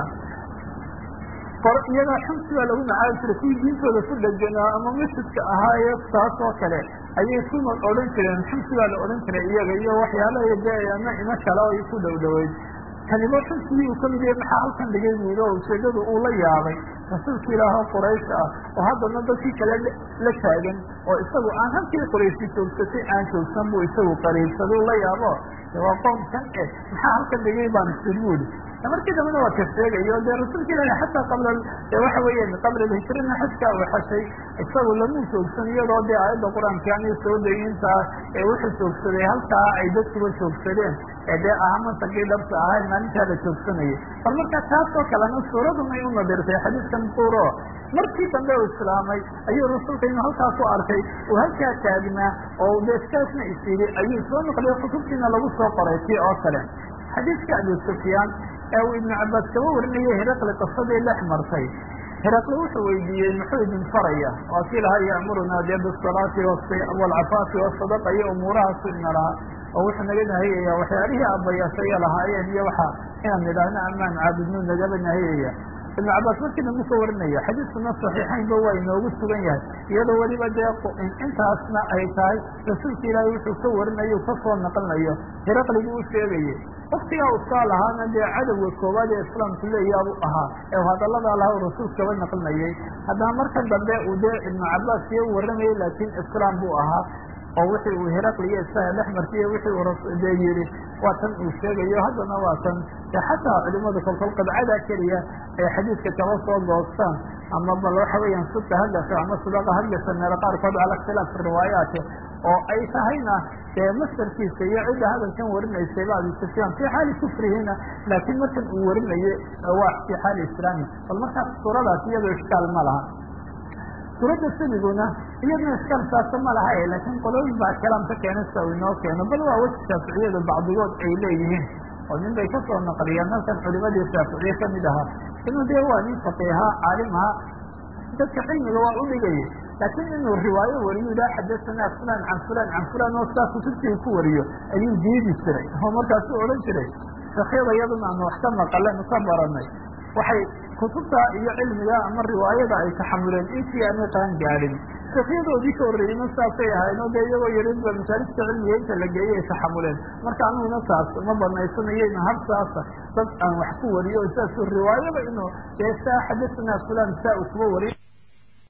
iyagaa xumsi baa lagu macaabi jiray kuwii diintooda ku dheganaa ama masjidka ahaaye taas oo kale ayay ku odhan jireen xumsi baa la odhan jiray iyaga iyo waxyaalaha dee ama imo kale oo ku dhow dhaweyd kanibo xumsigii uu kamid yahay maxaa halkan dhigay buuli oo ujeedadu uu la yaabay rasuulka ilaahoo quraysh ah oo haddana dadkii kale la taagan oo isagu aan halkii qurayshi joogsatay aan joogsan buu isagu qariibsaday la yaabo waa qoomkan eh maxaa halkan dhigay baan sir buuli markii dambena waa ka sheegayo dee rasuulka ilahi xataa qabla waxa weeyaan qabla alhijrina xajkaa uu xashay isagu lamuu joogsan iyadoo dee aayadda qur-aanka aanay soo degintaa ee wuxuu joogsaday halkaa ay dadkuba joogsadeen ee dee aha mansagii dhabta ahay maalintaa la joogsanayay bal marka taasoo kalena suuradunay u nadirtay xadiiskan buuro markii dambe uu islaamay ayuu rasuulka inuu halkaa ku arkay uu halkaa taagnaa oo dee saasna is yidhi ayuu soo noqliyo kutubtiina lagu soo qoray tii oo kale xadiiska abi sufyaan ee uu ibnu cabaas kaba warinayay heraqli qisadii dhex martay heraqli wuxuu weydiiyey muxuu idin faraya waa kii lahaa ya'murunaa dee bisalaati waalcafaafi wasadaqa iyo umuurahaasu ina lahaa oo wuxuu naga nahiyaya waxyaalihii abayaasaya lahaayeen iyo waxa inaan nidhaahno amaan caabudnu nagaba nahiyaya ibnu cabaas markii dambu ka warinaya xadiiskuna saxiixaynba waa inoogu sugan yahay iyadoo weliba dee intaasna ay tahay rasuulka ilaahay wuxuu ka warinayo kasoo naqlinayo hiraqligii u sheegayay waktigaa uskaa lahaana dee cadowga koowaad ee islaamku leeyaabu ahaa ee hadaladaa laha rasuul kaba naqlinayay haddana markan dambe uu dee ibnu cabaas iyo u warramayay laakiin islaam buu ahaa oo wixii uu heraqliyo isaga dhex martiyo wixii uu dee yidhi waa tan uu sheegayo haddana waa tan dee xataa culimadu kolkol qadcadaa keliya ay xadiidka kaba soo goostaan ama bal waxa weeyaan sudka hadgasho ama sudaqa hadgasho meelo qaarkood cala ikhtilaaf riwaayaati oo ay tahayna dee mastarkiisa iyo cidda hadalkan warinaysay ba abi sufyaan fii xaali kufrihina laakiin markan uu warinaye waa fii xaali islaami bal markaas suuradaas iyadoo ishkaal ma laha suuradda sabiguna iyaduna iskaal saasa ma laha laakiin qolooyin baa kalaam ka keena sida uu inoo keeno bal waa weji shaaficiyadu bacdigood ay leeyihiin oo nin bay kasoo naqliyeen halkan culimadii shaaficiye kamid ahaa inuu dee waa nin faqiiha caalimaha dadka cilmiga waa u dhigayay laakiin inuu riwaayo wariyo ilaa xadasanaa fulan can fulan can fulan oo saa kutubtii ku wariyo ayuu diidi jiray oo markaasuu odhan jiray shakyada iyaduna aanu wax ka maqalen ka baranay waxay kutubta iyo cilmiga ama riwaayada ay taxamuleen intii aanay qaan gaadhin shekyadoodii ka horreeyeyna saasay ahayn oo dee iyagoo yarinba masaalijta cilmiga inta la geeyay ay taxamuleen marka anuguna saas ma banaysanayeyna hab saasa dad aan wax ku wariyo saasuu riwaayada inuu dee saa xadasanaa fulan saa uu kuba wariyo